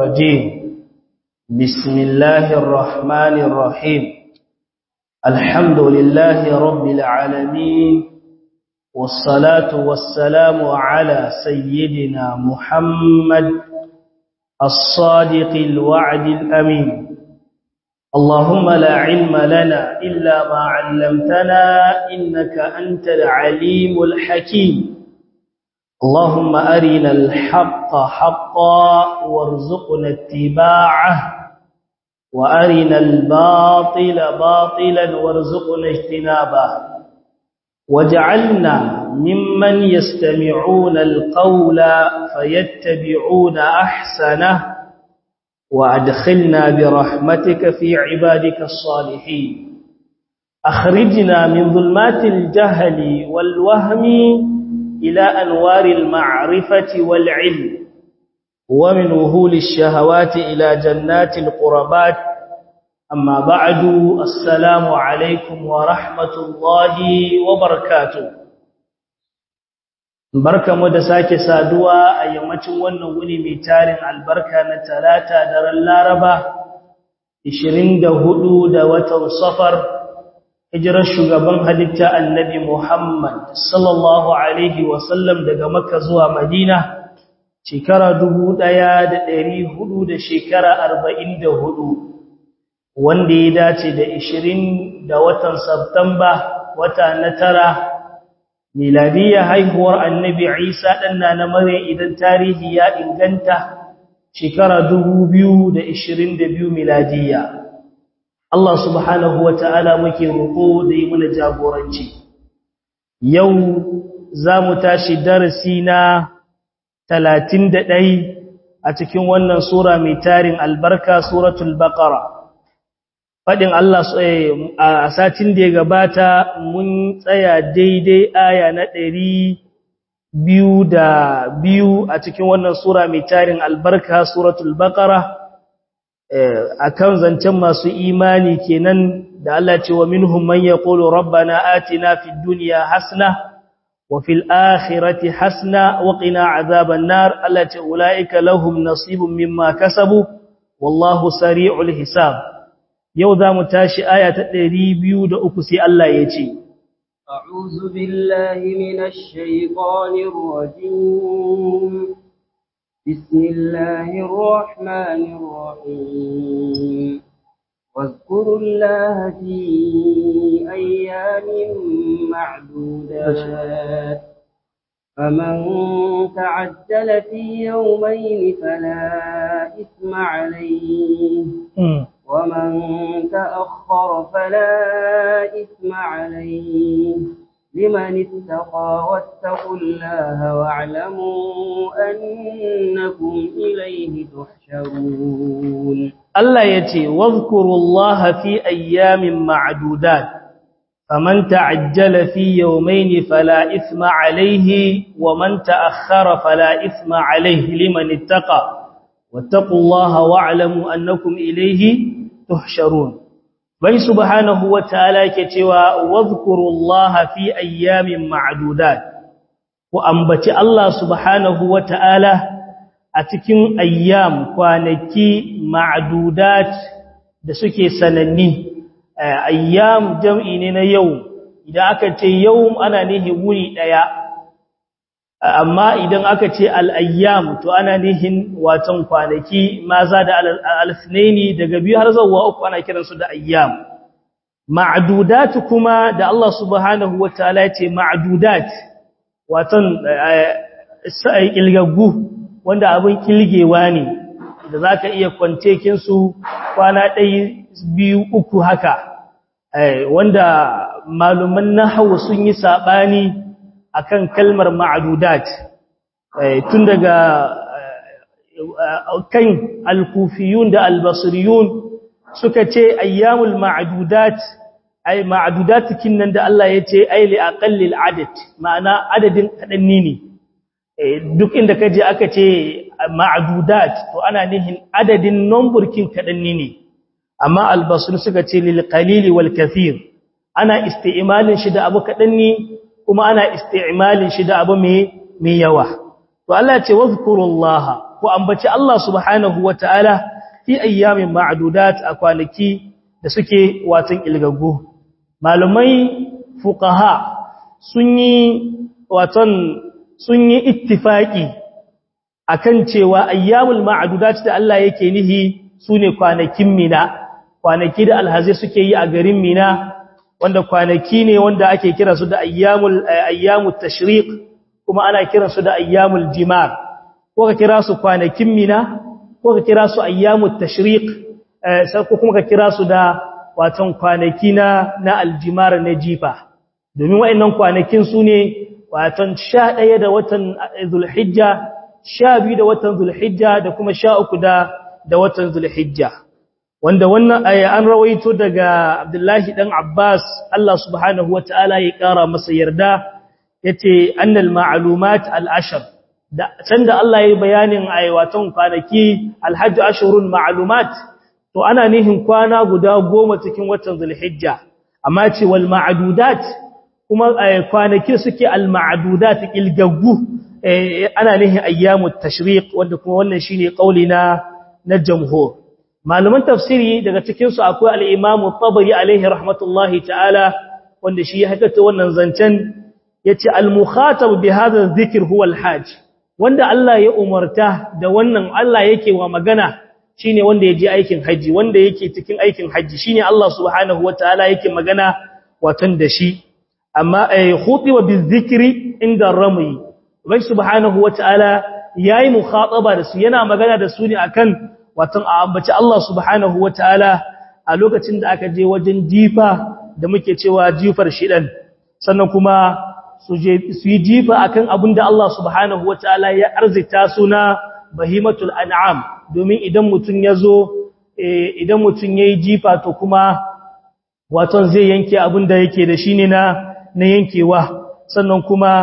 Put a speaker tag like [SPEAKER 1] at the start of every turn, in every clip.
[SPEAKER 1] الرجيم بسم الله الرحمن الرحيم الحمد لله رب العالمين والصلاة والسلام على سيدنا محمد الصادق الوعد الأمين اللهم لا علم لنا إلا ما علمتنا إنك أنت العليم الحكيم اللهم أرنا الحق حقا وارزقنا اتباعه وأرنا الباطل باطلا وارزقنا اجتنابه وجعلنا ممن يستمعون القول فيتبعون أحسنه وأدخلنا برحمتك في عبادك الصالحين أخرجنا من ظلمات الجهل والوهم إلى أنوار المعرفة والعلم ومن وهول الشهوات إلى جنات القربات أما بعد السلام عليكم ورحمة الله وبركاته barka mu da sake saduwa a yammacin wannan wuni mai tarin albarka na talata daren laraba 24 da watan safar hijirar shugaban halitta annabi muhammad sallallahu alaihi wasallam daga makka zuwa madina shekara 1400 da shekara 44 wanda ya dace da 20 da watan Satumba wata na tara miladiya haihuwar annabi Isa ɗanna na mare idan tarihi ya inganta shekara 2022 miladiya Allah subhanahu wata'ala muke roƙo da yi mana jagoranci yau za mu tashi darasi na 31 a cikin wannan sura mai tarin albarka suratul baqara faɗin Allah a satin da ya gabata mun tsaya daidai aya na ɗari biyu da biyu a cikin wannan sura mai tarin albarka suratul baqara a kan zancen masu imani kenan da Allah ce wa minhum man yaqulu rabbana atina fid dunya hasna wa fil akhirati hasna wa qina azaban nar Allah ce ulaika lahum nasibun mimma kasabu wallahu sari'ul hisab yau za mu tashi aya ta ɗari biyu da uku sai Allah ya ce,
[SPEAKER 2] أعوذ بالله من الشيطان الرجيم بسم الله الرحمن الرحيم واذكروا الله في أيام معدودات فمن تعجل في يومين فلا إثم عليه ومن تأخر فلا إثم عليه لمن اتقى واتقوا الله واعلموا أنكم إليه تحشرون
[SPEAKER 1] الله يتي واذكروا الله في أيام معدودات فمن تعجل في يومين فلا إثم عليه ومن تأخر فلا إثم عليه لمن اتقى واتقوا الله واعلموا أنكم إليه تحشرون bai subhanahu wataala yake cewa wadhkurullaha fi ayyamin ma'dudat ku ambaci Allah subhanahu wataala a cikin ayyam kwanaki ma'dudat da suke sananni ayyam jam'i ne na yau idan aka ce yau ana nihi wuri daya amma idan aka ce al'ayyam to ana nihin watan kwanaki maza da alfinaini daga biyu har zauwa uku ana kiransu da ayyam ma'adudat kuma da Allah subhanahu wa ta'ala ce ma'adudat watan ƙilgaggu wanda abin ƙilgewa ne da za ka iya kwance kinsu kwana ɗaya biyu uku haka wanda maluman nahawu sun yi saɓani akan kalmar ma'adudat tun daga kan alkufiyun da albasriyun suka ce ayyamul ma'adudat ay ma'adudat kinnan da Allah ya ce ay li aqallil adad ma'ana adadin kadanni ne duk inda kaje aka ce ma'adudat to ana nihin adadin number kin kadanni ne amma albasri suka ce lil qalili wal kathir ana isti'malin shi da abu kadanni kuma ana isti'malin shi da abu mai yawa to Allah ya ce wazkurullaha ku ambaci Allah subhanahu wataala fi ayyamin ma'dudat a kwanaki da suke watan ilgaggu malumai fuqaha sun yi watan sun yi ittifaki akan cewa ayyamul ma'dudat da Allah yake nihi sune kwanakin mina kwanaki da alhazai suke yi a garin mina wanda kwanaki ne wanda ake kira su da ayyamul ayyamut tashriq kuma ana kira su da ayyamul jimar ko ka kira su kwanakin mina ko ka kira su ayyamut tashriq sai ko kuma ka kira su da watan kwanaki na na aljimar na jifa domin wayannan kwanakin su ne watan 11 da watan zulhijja 12 da watan zulhijja da kuma 13 da da watan zulhijja wanda wannan aya an rawaito daga Abdullahi dan Abbas Allah subhanahu wataala ya kara masa yarda yace annal ma'lumat al-ashr da sanda Allah ya bayanin ayyatan kwanaki al-hajj ashhurul ma'lumat to ana nihin kwana guda goma cikin watan zulhijja amma ce wal ma'dudat kuma kwanaki suke al-ma'dudat ilgaggu ana nihin ayyamut tashriq wanda kuma wannan shine kauli na na jamhur malaman tafsiri daga cikin su akwai al-Imam tabari alaihi rahmatullahi ta'ala wanda shi ya hakata wannan zancen yace al-mukhatab bi hadha dhikr huwa al-hajj wanda Allah ya umarta da wannan Allah yake wa magana shine wanda ya je aikin haji wanda yake cikin aikin haji shine Allah subhanahu wataala yake magana watan da shi amma ay khutiba bi dhikri inda rami bai subhanahu wataala yayi mukhataba da su yana magana da su ne akan watan a ambaci Allah subhanahu wataala a lokacin da aka je wajen jifa da muke cewa jifar shidan sannan kuma su yi jifa akan abin da Allah subhanahu wataala ya arzita suna bahimatul an'am domin idan mutum ya zo idan mutum ya yi jifa to kuma waton zai yanke abin da yake da shi ne na yankewa sannan kuma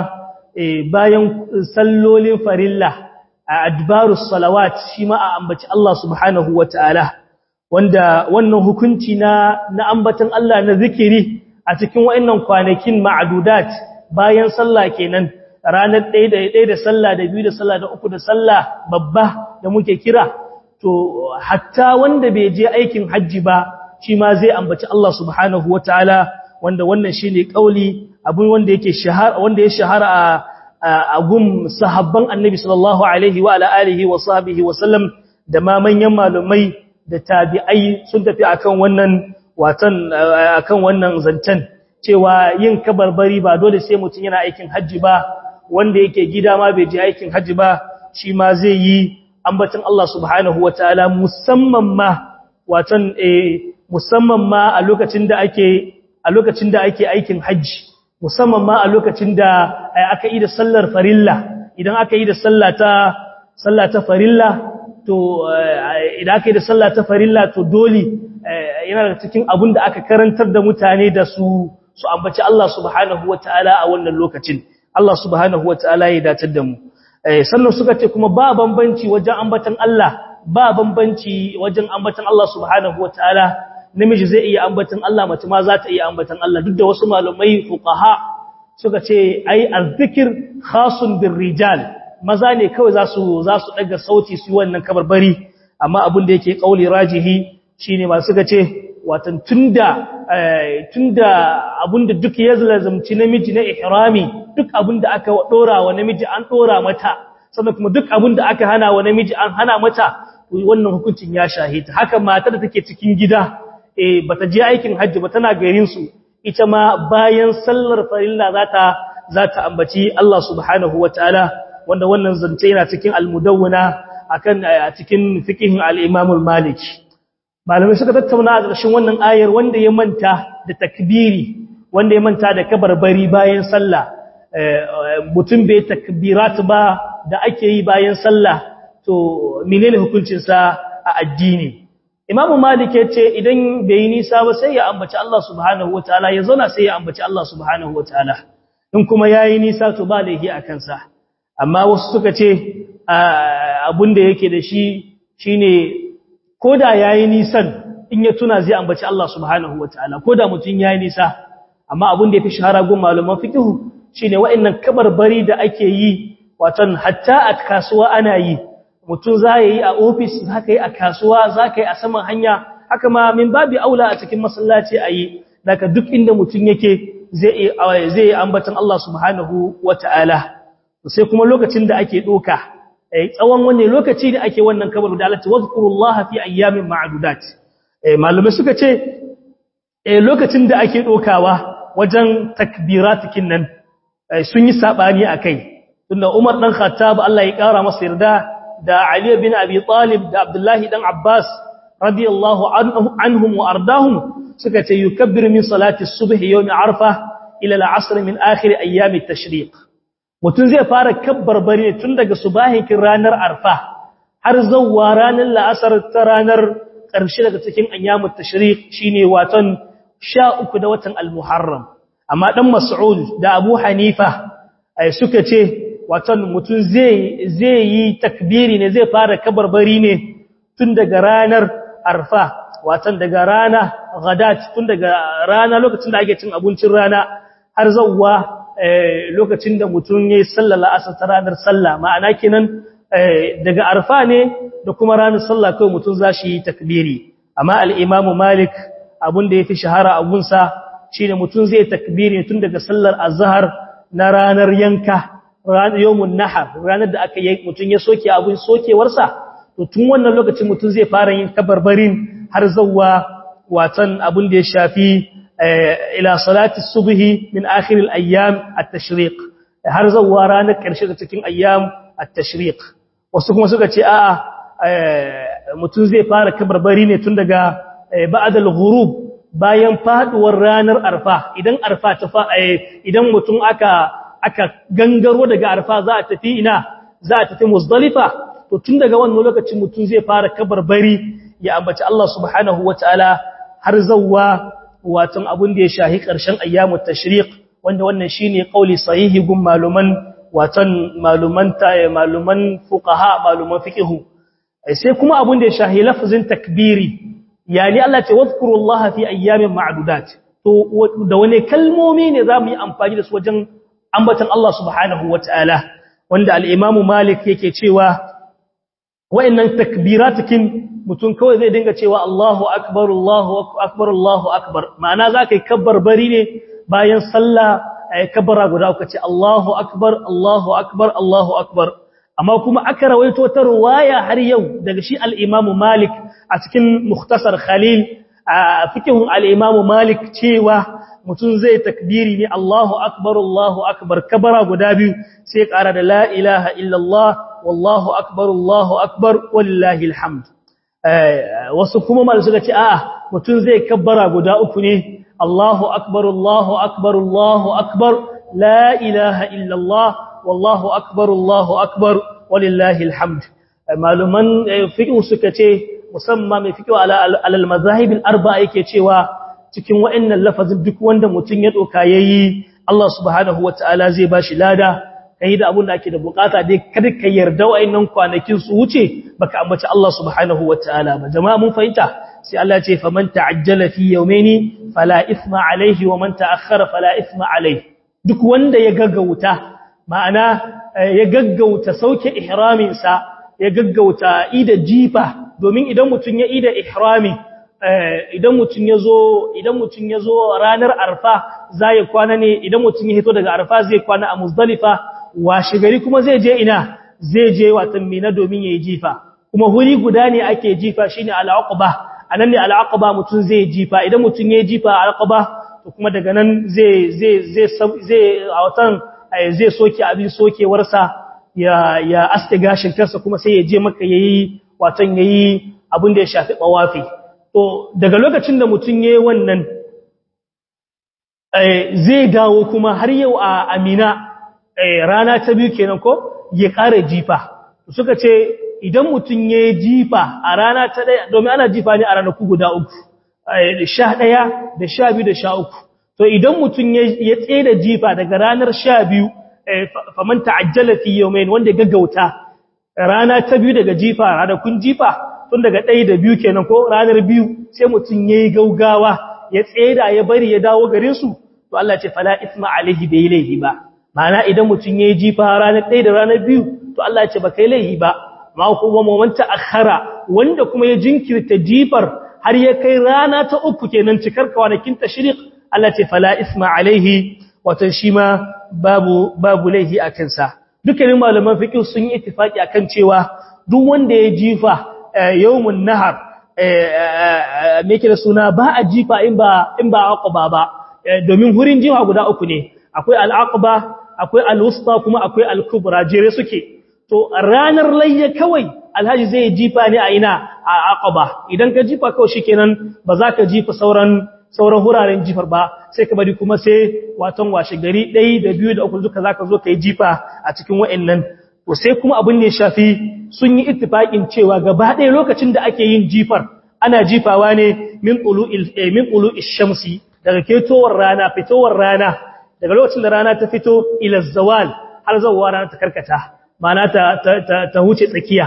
[SPEAKER 1] bayan sallolin farilla a adbarus salawat shi ma a ambaci Allah subhanahu wataala wanda wannan hukunci na na ambatan Allah na zikiri a cikin wayannan kwanakin ma'dudat bayan sallah kenan ranar 1 da 1 da sallah da 2 da sallah da 3 da sallah babba da muke kira to hatta wanda bai je aikin haji ba shi ma zai ambaci Allah subhanahu wataala wanda wannan shine kauli abun wanda yake shahara wanda ya shahara a a gum sahabban annabi sallallahu alaihi wa alihi wa sahbihi wa sallam da ma manyan malumai da tabi'ai sun tafi akan wannan watan akan wannan zantan cewa yin kabarbari ba dole sai mutun yana aikin haji ba wanda yake gida ma bai je aikin haji ba shi ma zai yi ambacin Allah subhanahu wataala musamman ma watan eh musamman ma a lokacin da ake a lokacin da ake aikin haji musamman ma a lokacin da aka yi da sallar farilla idan aka yi da sallata sallata farilla to idan aka yi da sallata farilla to dole yana da cikin abin da aka karantar da mutane da su su ambaci Allah subhanahu wataala a wannan lokacin Allah subhanahu wataala ya datar da mu sannan suka ce kuma ba bambanci wajen ambatan Allah ba bambanci wajen ambatan Allah subhanahu wataala namiji zai iya ambatan Allah mace ma za ta iya ambatan Allah duk da wasu malamai fuqaha suka ce ai azzikir khasun bir rijal maza ne kawai za su za su daga sauti su wannan kabarbari amma abin da yake kauli rajihi shine ma suka ce watan tunda tunda abinda duk ya lazumci namiji na ihrami duk abinda aka dora wa namiji an dora mata sannan kuma duk abinda aka hana wa namiji an hana mata wannan hukuncin ya shahita haka matar da take cikin gida eh bata je aikin hajji ba tana garin su ita ma bayan sallar farilla zata zata ambaci Allah subhanahu wataala wanda wannan zance yana cikin al-mudawwana akan a cikin fiqhin al-Imam al-Malik malamai suka tattauna a ƙarshen wannan ayar wanda ya manta da takbiri wanda ya manta da kabarbari bayan sallah mutum bai takbirat ba da ake yi bayan sallah to menene hukuncin sa a addini Imam Malik ya ce idan bai yi nisa ba sai ya ambaci Allah subhanahu wataala ya zauna sai ya ambaci Allah subhanahu wataala in kuma yayi nisa to ba laifi a kansa amma wasu suka ce abin da yake da shi shine koda yayi nisan in ya tuna zai ambaci Allah subhanahu wataala koda mutun yayi nisa amma abin da yafi shahara gun malaman fiqh shine wa'annan kabarbari da ake yi watan hatta a kasuwa ana yi mutum za yi a ofis za ka yi a kasuwa za ka yi a saman hanya haka ma min babi aula a cikin masallaci a yi daga duk inda mutum yake zai yi ambatan Allah subhanahu wa ta'ala sai kuma lokacin da ake ɗoka tsawon wanne lokaci da ake wannan kabar da Allah ta wazkurullaha fi ayyamin ma'adudat malamai suka ce lokacin da ake ɗokawa wajen takbiratikin nan sun yi saɓani a kai tunda Umar ɗan Khattab Allah ya ƙara masa yarda da Ali bin Abi Talib da Abdullahi ɗan Abbas radiyallahu anhum wa ardahum suka ce yukabbiru min salati subhi yawmi arfa ila al-asr min akhir ayyam at-tashriq mutun zai fara kabbarbari tun daga subahin ranar arfa har zawwa ranar la'asar ta ranar ƙarshe daga cikin ayyam at-tashriq shine watan 13 da watan al-muharram amma dan mas'ud da abu hanifa ai suka ce watan mutun zai zai yi takbiri ne zai fara kabbarbari ne tun daga ranar arfa watan daga rana gadat tun daga rana lokacin da ake cin abincin rana har zawwa lokacin da mutum yayi sallar asar ta ranar sallah ma'ana kenan daga arfa ne da kuma ranar sallah kai mutum zashi takbiri amma al-imam malik abun da yafi shahara abun sa shine mutum zai takbiri tun daga sallar azhar na ranar yanka ranar yawmun nahar ranar da aka yi mutum ya soke abun sokewarsa to tun wannan lokacin mutum zai fara yin kabarbarin har zawwa watan abun da ya shafi ila salati subhi min akhir al-ayyam at-tashriq har zawwa ranar karshe da cikin ayyam at-tashriq wasu kuma suka ce a'a mutum zai fara kabarbari ne tun daga ba'd al-ghurub bayan faduwar ranar arfa idan arfa ta fa idan mutum aka aka gangaro daga arfa za a tafi ina za a tafi muzdalifa to tun daga wannan lokacin mutum zai fara kabarbari ya ambaci Allah subhanahu wataala har zawwa watan abun da ya shahi ƙarshen ayyamut tashriq wanda wannan shine kauli sahihi gun maluman watan maluman ta maluman fuqaha maluman fiqh sai kuma abun da ya shahi lafzin takbiri yani Allah ce wazkurullaha fi ayyamin ma'dudat to da wane kalmomi ne zamu yi amfani da su wajen ambatan Allah subhanahu wataala wanda al-Imam Malik yake cewa wa'annan takbiratukin mutum kawai zai dinga cewa Allahu akbar Allahu akbar Allahu akbar ma'ana zaka yi kabbar bari ne bayan sallah ay kabbara guda uku ce Allahu akbar Allahu akbar Allahu akbar amma kuma aka rawaito ta riwaya har yau daga shi al-Imam Malik a cikin Mukhtasar Khalil a fikihun al-Imam Malik cewa mutum zai takbiri ne Allahu akbar Allahu akbar kabara guda biyu sai ƙara da la ilaha illallah wallahu akbar Allahu akbar walillahi alhamd wasu kuma mal suka ce a'a mutum zai kabbara guda uku ne Allahu akbar Allahu akbar Allahu akbar la ilaha illallah wallahu akbar Allahu akbar walillahi alhamd maluman fiqh suka ce musamman mai fiqh ala al-mazahib al-arba'a yake cewa cikin wa'annan lafazin duk wanda mutum ya doka yayi Allah subhanahu wataala zai bashi lada kai da abun da ake da bukata dai kada ka yarda wa'annan kwanakin su wuce baka ambaci Allah subhanahu wataala ba jama'a mun fahimta sai Allah ya ce faman ta'ajjala fi yawmaini fala ithma alayhi wa man ta'akhkhara fala ithma alayhi duk wanda ya gaggauta ma'ana ya gaggauta sauke ihramin sa ya gaggauta ida jifa domin idan mutun ya ida ihrami idan mutun yazo idan mutun yazo ranar arfa zai kwana ne idan mutun ya hito daga arfa zai kwana a muzdalifa washe gari kuma zai je ina zai je watan mina domin yayi jifa kuma huri guda ne ake jifa shine al-aqaba anan ne al-aqaba mutun zai jifa idan mutun yayi jifa al-aqaba to kuma daga nan zai zai zai zai a watan zai soke abin sokewarsa ya ya aske gashin kansa kuma sai ya je maka yayi watan yayi abin da ya shafi bawafi to daga lokacin da mutun yayi wannan zai dawo kuma har yau a Amina rana ta biyu kenan ko ya ƙara jifa suka ce idan mutum ya jifa a rana ta ɗaya domin ana jifa ne a ranaku guda uku sha ɗaya da sha biyu da sha uku to idan mutum ya tsaye da jifa daga ranar sha biyu faman ta'ajjala fi yawmain wanda gaggauta rana ta biyu daga jifa ranakun jifa tun daga ɗaya da biyu kenan ko ranar biyu sai mutum ya yi gaugawa ya tsaye da ya bari ya dawo garin su to Allah ce fala isma alaihi bai laihi ba ma'ana idan mutum ya yi jifa ranar ɗaya da ranar biyu to Allah ce ba kai laihi ba ma kuma momanta akhara wanda kuma ya jinkirta jifar har ya kai rana ta uku kenan cikar kwanakin tashriq Allah ce fala isma alaihi wato shi ma babu babu laihi a kansa dukkanin malaman fiqh sun yi ittifaki akan cewa duk wanda ya jifa yawmun nahar me yake da suna ba a jifa in ba in ba aqaba ba domin hurin jifa guda uku ne akwai al-aqaba akwai al-wusta kuma akwai al-kubra jere suke to ranar layya kawai alhaji zai jifa ne a ina a aqaba idan ka jifa kawai shikenan ba za ka jifa sauran sauran huraren jifar ba sai ka bari kuma sai watan washe gari ɗaya da biyu da uku duka za ka zo ka yi jifa a cikin wa'annan to sai kuma abin ne shafi sun yi ittifaƙin cewa gaba ɗaya lokacin da ake yin jifar ana jifawa ne min ƙulu shamsi daga ketowar rana fitowar rana daga lokacin da rana ta fito ila zawal har zawwa rana ta karkata ma'ana ta, ta, huce tsakiya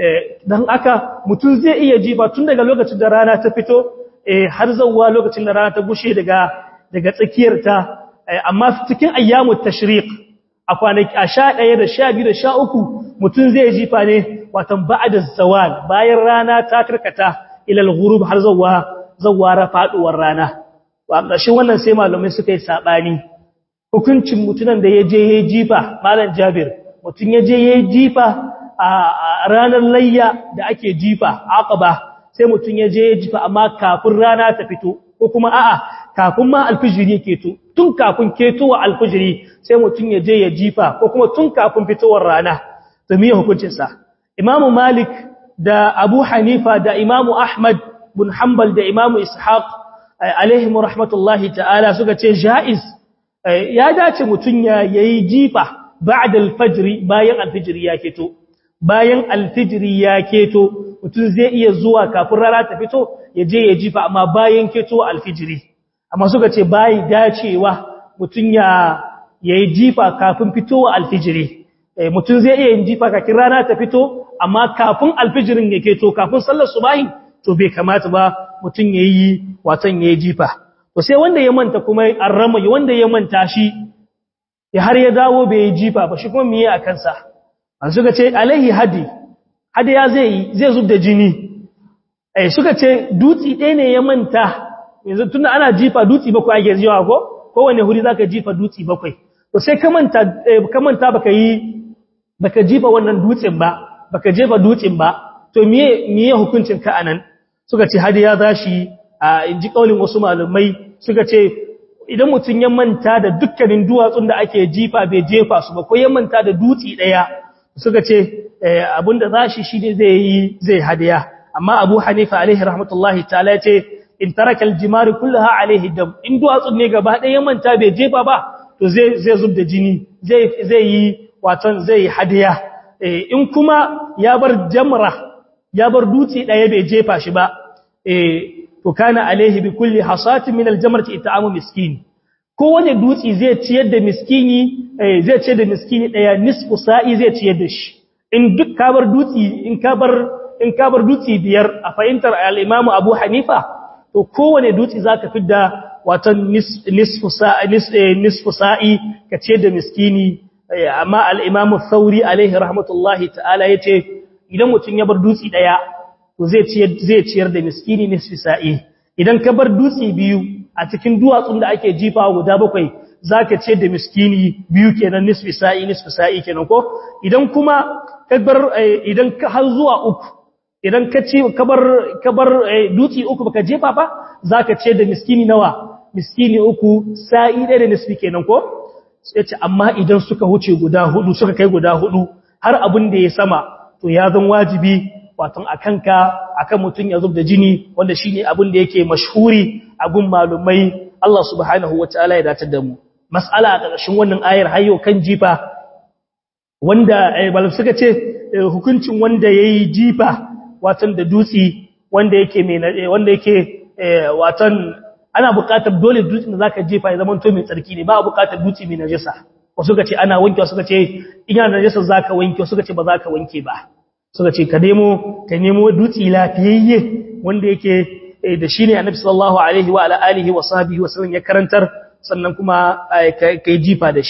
[SPEAKER 1] don aka mutum zai iya jifa tun daga lokacin da rana ta fito har zawwa lokacin da rana ta gushe daga daga tsakiyarta amma cikin ayyamu tashriq a kwanaki a sha ɗaya da sha biyu da sha uku mutum zai jifa ne watan ba'da zawal bayan rana ta karkata ilal ghurub har zawwa zawwa faduwar rana wa ƙarshen wannan sai malamai suka yi sabani hukuncin mutunan da ya je ya jifa malam Jabir mutum ya je ya jifa a ranar layya da ake jifa aqaba sai mutum ya je ya jifa amma kafin rana ta fito ko kuma a'a kafin ma alfijiri ya keto tun kafin ketowa alfijiri sai mutum ya je ya jifa ko kuma tun kafin fitowar rana to me hukuncin sa Imam Malik da Abu Hanifa da Imam Ahmad bin Hanbal da Imam Ishaq alaihim rahmatullahi ta'ala suka ce jaiz ya dace mutum ya yayi jifa ba'da alfajr bayan alfijiri ya keto bayan alfijiri ya keto mutum zai iya zuwa kafin rana ta fito ya je ya jifa amma bayan keto alfijiri amma suka ce bayi dacewa mutum ya yayi jifa kafin fitowa alfijiri mutum zai iya yin jifa kafin rana ta fito amma kafin alfijirin ya keto kafin sallar subahi to bai kamata ba mutum yayi watan yayi jifa to sai wanda ya manta kuma arrama wanda ya manta shi ya har ya dawo bai yi jifa ba shi kuma miye a kansa an suka ce alaihi hadi hadi ya zai zai zub da jini eh suka ce dutsi ɗaya ne ya manta yanzu tunda ana jifa dutsi bakwai ake jiwa ko kowane huri zaka jifa dutsi bakwai to sai ka manta ka manta baka yi baka jifa wannan dutsin ba baka jefa dutsin ba to miye miye hukuncin ka anan suka ce hadi ya zashi a inji kaulin wasu malumai suka ce idan mutun ya manta da dukkanin duwatsun da ake jifa bai jefa su ba ko ya manta da dutsi daya suka ce abinda zashi shine zai yi zai hadiya amma Abu Hanifa alaihi rahmatullahi ta'ala ya ce in taraka aljimari kullaha alaihi dam in duwatsun ne gaba ɗaya manta bai jefa ba to zai zai zubda jini zai zai yi waton zai hadiya in kuma ya bar jamra ya bar dutse ɗaya bai jefa shi ba to kana alaihi bi kulli hasatin min aljamrati it'amu miskin kowane dutse zai ciyar da miskini zai ciyar da miskini ɗaya nisfu sa'i zai ciyar da shi in duk ka bar dutse in ka bar in ka bar dutse biyar a fahimtar al-Imam Abu Hanifa to kowane dutse zaka fidda watan nisfu sa'i nisfu sa'i ka ciyar da miskini amma al-Imam Thauri alaihi rahmatullahi ta'ala yace idan mutun ya bar dutse daya to zai ciyar zai ciyar da miskini nisfi sa'i idan ka bar dutse biyu a cikin duwatsun da ake jifa guda bakwai zaka ciyar da miskini biyu kenan nisfi sa'i nisfi sa'i kenan ko idan kuma ka bar idan ka har zuwa uku idan ka ci kabar kabar dutse uku baka jefa ba zaka ce da miskini nawa miskini uku sa'i ɗaya da nisfi kenan ko sai ce amma idan suka huce guda hudu suka kai guda hudu har abin da ya sama to ya zan wajibi wato akanka akan mutun ya zubda jini wanda shine abin da yake mashhuri a gun malumai Allah subhanahu wataala ya datar da mu mas'ala a ƙarshen wannan ayar hayyo kan jifa wanda malam suka ce hukuncin wanda yayi jifa watan da dutsi wanda yake mai wanda yake watan ana buƙatar dole dutsen da zaka jefa ya zama to mai tsarki ne ba a buƙatar dutse mai najasa wasu suka ce ana wanke wasu suka ce ina najasa zaka wanke wasu suka ce ba zaka wanke ba suka ce ka nemo ka nemo dutse lafiyayye wanda yake da shine annabi sallallahu alaihi wa alihi wa sahbihi wa sallam ya karantar sannan kuma kai jifa da shi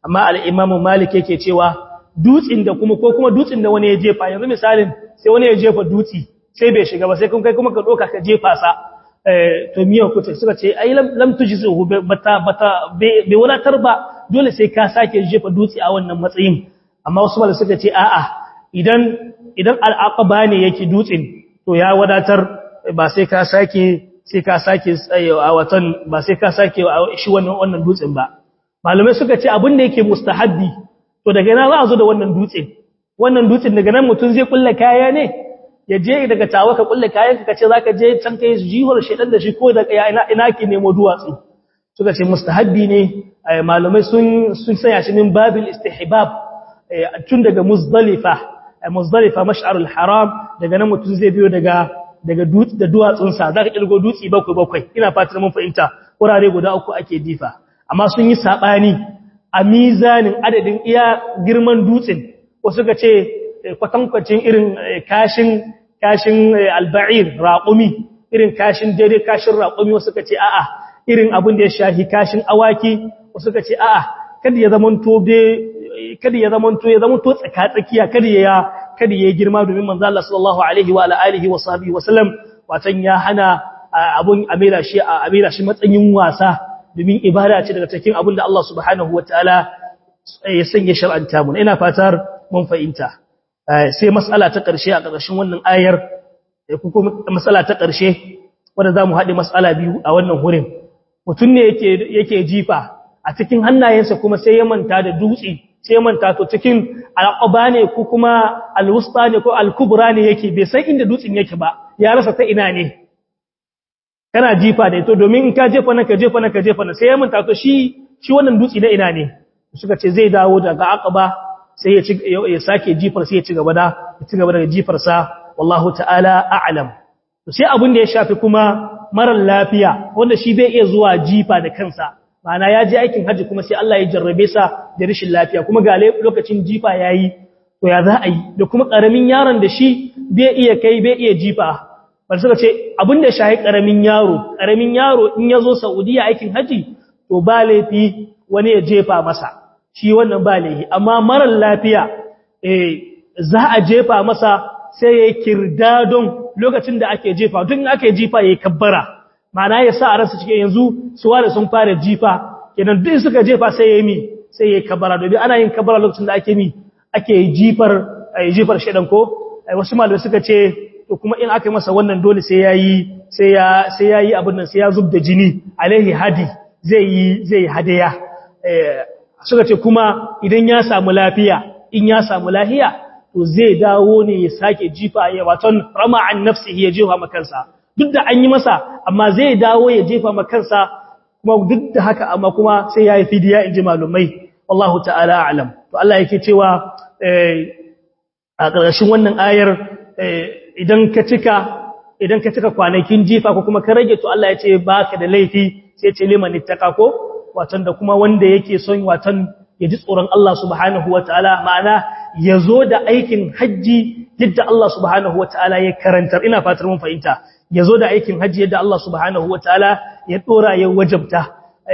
[SPEAKER 1] amma al-Imam Malik yake cewa dutsin da kuma ko kuma dutsin da wani ya jefa yanzu misalin sai wani ya jefa dutsi sai bai shiga ba sai kun kai kuma ka doka ka jefa sa to miyan kuta suka ce ai lam tujizu bata bata bai wadatar ba dole sai ka sake jefa dutse a wannan matsayin amma wasu malaka suka ce a'a idan idan al'aqaba ne yake dutsen to ya wadatar ba sai ka sake sai ka sake a watan ba sai ka sake shi wannan wannan dutsen ba malamai suka ce abin da yake mustahabbi to daga nan za a zo da wannan dutsen wannan dutsen daga nan mutum zai kulla kaya ne ya je daga tawa ka kulle kayan ka ce zaka je can kai jihar shedan da shi ko da ina ina ki nemo duwatsu suka ce mustahabbi ne malamai sun sun sanya shi min babil istihbab tun daga muzdalifa muzdalifa mash'arul haram daga nan mutum zai biyo daga daga dutse da duwatsun sa zaka kirgo dutsi bakwai bakwai ina fatan mun fahimta kurare guda uku ake difa amma sun yi sabani a mizanin adadin iya girman dutsen wasu suka ce kwatankwacin irin kashin kashin alba'ir raƙumi irin kashin daidai kashin raƙumi wasu ka ce a'a irin abin da ya shahi kashin awaki wasu ka ce a'a kada ya zamanto be kada ya zamanto ya zamanto tsaka tsakiya kada ya kada ya girma domin manzo Allah sallallahu alaihi wa alihi wa sahbihi wa sallam watan ya hana abun amira shi a amira shi matsayin wasa domin ibada ce daga cikin abin da Allah subhanahu wataala ya sanya shar'anta mu ina fatar mun fahimta sai matsala ta ƙarshe a ƙarshen wannan ayar ko kuma matsala ta ƙarshe wanda za mu haɗe matsala biyu a wannan wurin mutum ne yake jifa a cikin hannayensa kuma sai ya manta da dutse sai ya manta to cikin al'aba ne ko kuma alwusta ne ko alkubra ne yake bai san inda dutsen yake ba ya rasa ta ina ne kana jifa da ito domin in ka jefa na ka jefa na ka jefa na sai ya manta to shi shi wannan dutse na ina ne suka ce zai dawo daga aqaba sai ya ci ya sake jifar sai ya ci gaba da ya ci gaba da jifar sa wallahu ta'ala a'lam to sai abin da ya shafi kuma marar lafiya wanda shi bai iya zuwa jifa da kansa ma'ana ya je aikin haji kuma sai Allah ya jarrabe sa da rashin lafiya kuma ga lokacin jifa yayi to ya za a yi da kuma karamin yaron da shi bai iya kai bai iya jifa bar suka ce abin da ya shafi karamin yaro karamin yaro in ya zo Saudiya aikin haji to ba laifi wani ya jefa masa shi wannan ba laihi amma marar lafiya eh za a jefa masa sai ya kirda don lokacin da ake jefa tun ake jifa ya kabbara ma'ana ya sa a rasa cikin yanzu suwa da sun fara jifa kenan duk suka jefa sai ya mi sai ya kabbara domin ana yin kabbara lokacin da ake mi ake jifar jifar shedan ko wasu malamai suka ce to kuma in aka yi masa wannan dole sai yayi sai ya sai yayi abin nan sai ya zubda jini alaihi hadi zai yi zai hadaya suka ce kuma idan ya samu lafiya in ya samu lafiya to zai dawo ne ya sake jifa ya waton rama an nafsihi ya jefa makansa duk da an yi masa amma zai dawo ya jefa makansa kuma duk da haka amma kuma sai ya yi fidiya in ji malumai wallahu ta'ala a'lam to Allah yake cewa a ƙarshen wannan ayar idan ka cika idan ka cika kwanakin jifa ko kuma ka rage to Allah ya ce baka da laifi sai ce liman ittaka ko watan da kuma wanda yake son watan ya ji tsoron Allah subhanahu wataala ma'ana ya zo da aikin hajji yadda Allah subhanahu wataala ya karantar ina fatar mun fahimta ya zo da aikin hajji yadda Allah subhanahu wataala ya dora ya wajabta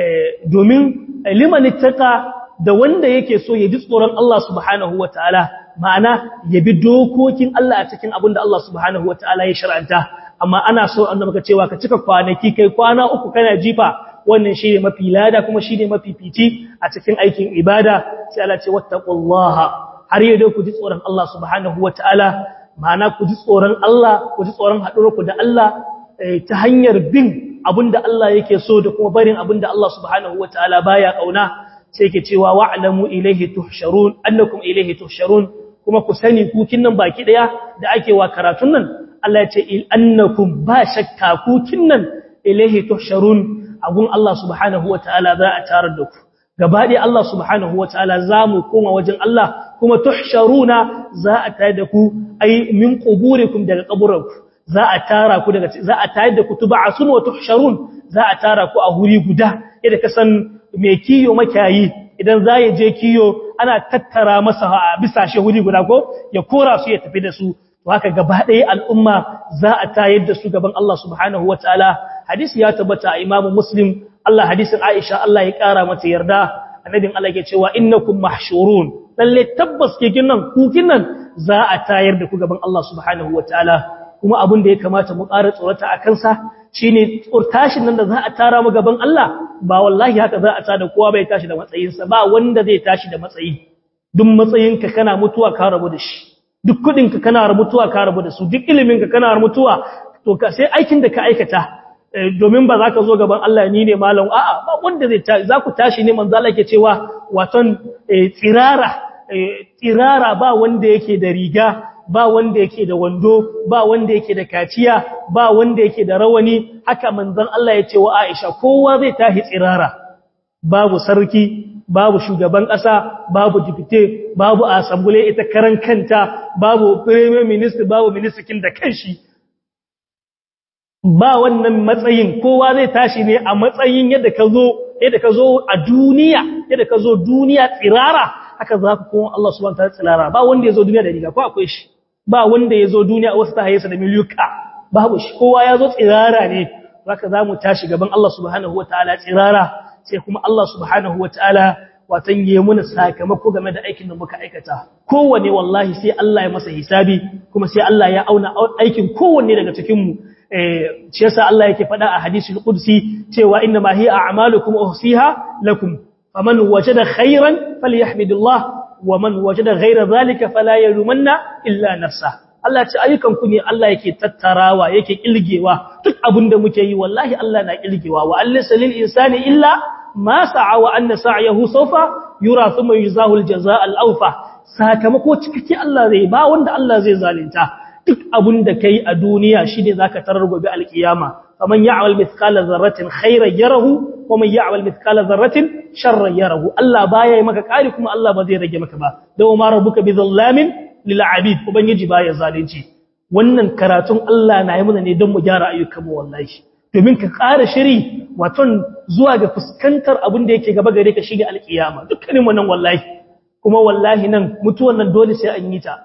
[SPEAKER 1] domin liman ittaka da wanda yake so ya ji tsoron Allah subhanahu wataala ma'ana ya bi dokokin Allah a cikin abin da Allah subhanahu wataala ya shar'anta amma ana so annabi ka cewa ka cika kwanaki kai kwana uku kana jifa wannan shi ne mafi lada kuma shi ne mafi fici a cikin aikin ibada sai Allah ce wattaqullaha har yau ku ji tsoron Allah subhanahu wataala ma'ana ku ji tsoron Allah ku ji tsoron haɗurku da Allah ta hanyar bin abinda Allah yake so da kuma barin abinda Allah subhanahu wataala baya kauna sai yake cewa wa'lamu ilayhi tuhsharun annakum ilayhi tuhsharun kuma ku sani ku kinnan baki daya da ake wa karatun nan Allah ya ce annakum ba shakka ku kinnan ilayhi tuhsharun agun Allah subhanahu wataala za a tarar da ku gabaɗe Allah subhanahu wataala za mu koma wajen Allah kuma tuhsharuna za a tayar da ku ai min quburikum daga kaburanku za a tara ku daga za a tayar da ku tub'asun wa tuhsharun za a tara ku a huri guda idan ka san me kiyo makiyayi idan za ya je kiyo ana tattara masa bisa shi huri guda ko ya kora su ya tafi da su to haka gaba ɗaya al'umma za a tayar da su gaban Allah subhanahu wataala hadisi ya tabbata a Imam Muslim Allah hadisin Aisha Allah ya kara mata yarda annabin Allah ke cewa innakum mahshurun lalle tabbas kekin nan kukin nan za a tayar da ku gaban Allah subhanahu wataala kuma abin da ya kamata mu ƙara tsorata a kansa shine tashin nan da za a tara mu gaban Allah ba wallahi haka za a tada kowa bai tashi da matsayinsa ba wanda zai tashi da matsayi duk matsayinka kana mutuwa ka rabu da shi duk kudinka kana mutuwa ka rabu da su duk iliminka kana mutuwa to ka sai aikin da ka aikata domin ba za ka zo gaban Allah ni ne malam a'a ba wanda zai za ku tashi ne manzo Allah ke cewa waton tsirara tsirara ba wanda yake da riga ba wanda yake da wando ba wanda yake da kaciya ba wanda yake da rawani haka manzon Allah ya ce wa Aisha kowa zai tahi tsirara babu sarki babu shugaban ƙasa babu dipite babu asambule ita karan kanta babu premier minister babu minister da kanshi ba wannan matsayin kowa zai tashi ne a matsayin yadda ka zo yadda ka zo a duniya yadda ka zo duniya tsirara haka za ku kuma Allah subhanahu wa ta'ala tsirara ba wanda ya zo duniya da riga ko akwai shi ba wanda ya zo duniya wasu ta hayyarsa da miliyuka babu shi kowa ya zo tsirara ne zaka za mu tashi gaban Allah subhanahu wa ta'ala tsirara sai kuma Allah subhanahu wa ta'ala watan yi muna sakamako game da aikin da muka aikata kowanne wallahi sai Allah ya masa hisabi kuma sai Allah ya auna aikin kowanne daga cikinmu shi yasa Allah yake faɗa a hadisul qudsi cewa inna ma hiya a'malukum uhsiha lakum faman wajada khairan falyahmidillah waman wajada ghayra zalika fala yalumanna illa nafsa Allah ce ayyukan ku ne Allah yake tattarawa yake kilgewa duk abinda muke yi wallahi Allah na kilgewa wa allisa lil insani illa ma sa'a wa anna sa'yahu sawfa yura thumma yuzahu al jazaa al awfa sakamako cikakke Allah zai ba wanda Allah zai zalunta duk abin da kai a duniya shine zaka tarar gobe alkiyama faman ya'mal mithqala dharratin khairan yarahu waman ya'mal mithqala dharratin sharran yarahu Allah baya yi maka kari kuma Allah ba zai rage maka ba da ma rabbuka bizallamin lil abid ubangiji baya zalunci wannan karatun Allah na yi mana ne don mu gyara ayyukan mu wallahi domin ka ƙara shiri waton zuwa ga fuskantar abin da yake gaba gare ka shige alkiyama dukkanin wannan wallahi kuma wallahi nan mutuwan nan dole sai an yi ta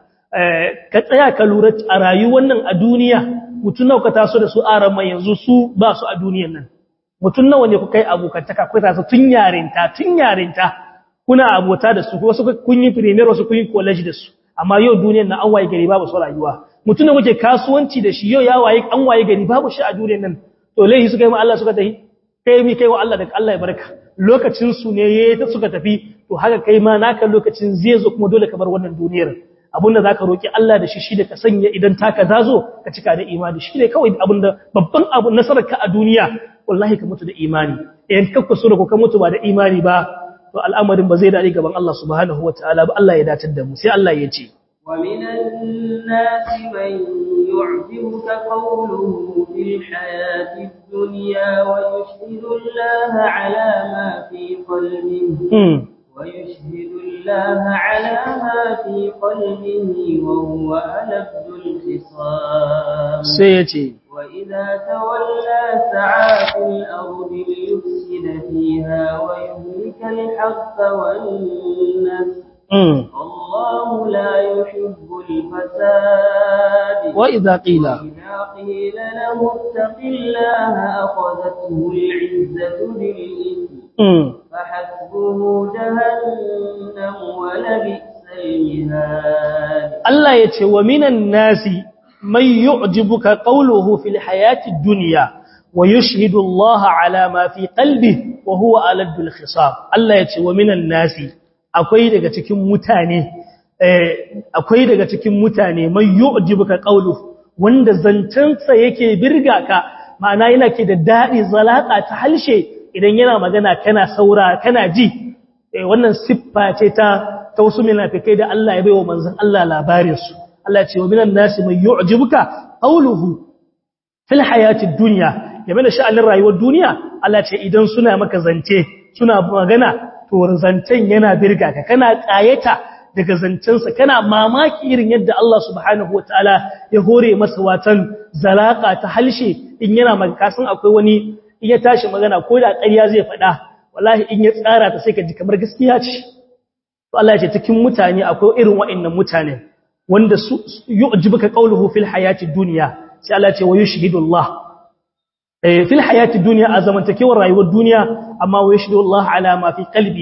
[SPEAKER 1] ka tsaya ka lura a rayuwar nan a duniya mutum nawa ka taso da su aran mai yanzu su ba su a duniyan nan mutum nawa ne ku kai abokantaka ku taso tun yarinta tun yarinta kuna abota da su wasu kun yi premier wasu kun yi college da su amma yau duniyar nan an waye gari babu su rayuwa mutum da kuke kasuwanci da shi yau ya waye an waye gari babu shi a duniyar nan to laihi suka yi ma Allah suka tafi kai mi kai wa Allah da Allah ya barka lokacin su ne yayi ta suka tafi to haka kai ma naka lokacin zai zo kuma dole ka bar wannan duniyar abinda zaka roki Allah da shi shi da ka sanya idan taka zazo ka cika da imani shi ne kawai abinda babban abu nasarar ka a duniya wallahi ka mutu da imani idan ka kusura ko ka mutu ba da imani ba to al'amarin ba zai dade gaban Allah subhanahu wataala ba Allah ya datar da mu sai Allah ya ce
[SPEAKER 2] ومن الناس من يعجبك قوله في الحياة الدنيا ويشهد الله على ما في قلبه ويشهد الله على ما في قلبه وهو ألد الخصام
[SPEAKER 1] سيتي
[SPEAKER 2] وإذا تولى سعى في الأرض ليفسد فيها ويهلك الحق والنسل الله لا يحب الفساد
[SPEAKER 1] وإذا قيل
[SPEAKER 2] وإذا قيل له اتق الله أخذته العزة بالإثم فحسبه جهنم ولبئس المهاد
[SPEAKER 1] Allah ya ce wa minan nasi mai yu'jibuka qawluhu fil hayati dunya wa yushhidu Allah ala ma fi qalbi wa huwa aladul khisab Allah ya ce wa minan nasi akwai daga cikin mutane akwai daga cikin mutane mai yu'jibuka qawluhu wanda zancansa yake birga ka ma'ana yana ke da dadi zalaka ta halshe idan yana magana kana saura kana ji wannan siffa ce ta ta wasu munafikai da Allah ya bai wa manzon Allah labarin su Allah ya ce wa minan nasi man yu'jibuka qawluhu fil hayati dunya game da sha'anin rayuwar duniya Allah ya ce idan suna maka zance suna magana to zancen yana birga ka kana kayata daga zancensa kana mamaki irin yadda Allah subhanahu wataala ya hore masa watan zalaka ta halshe in yana magana san akwai wani in ya tashi magana ko da ƙarya zai faɗa wallahi in ya tsara ta sai ka ji kamar gaskiya ce to Allah ya ce cikin mutane akwai irin wa'annan mutane wanda su yu'jibuka qawluhu fil hayati dunya sai Allah ya ce wa yushhidu Allah eh fil hayati dunya a zamantakewar rayuwar duniya amma wa yushhidu Allah ala ma fi qalbi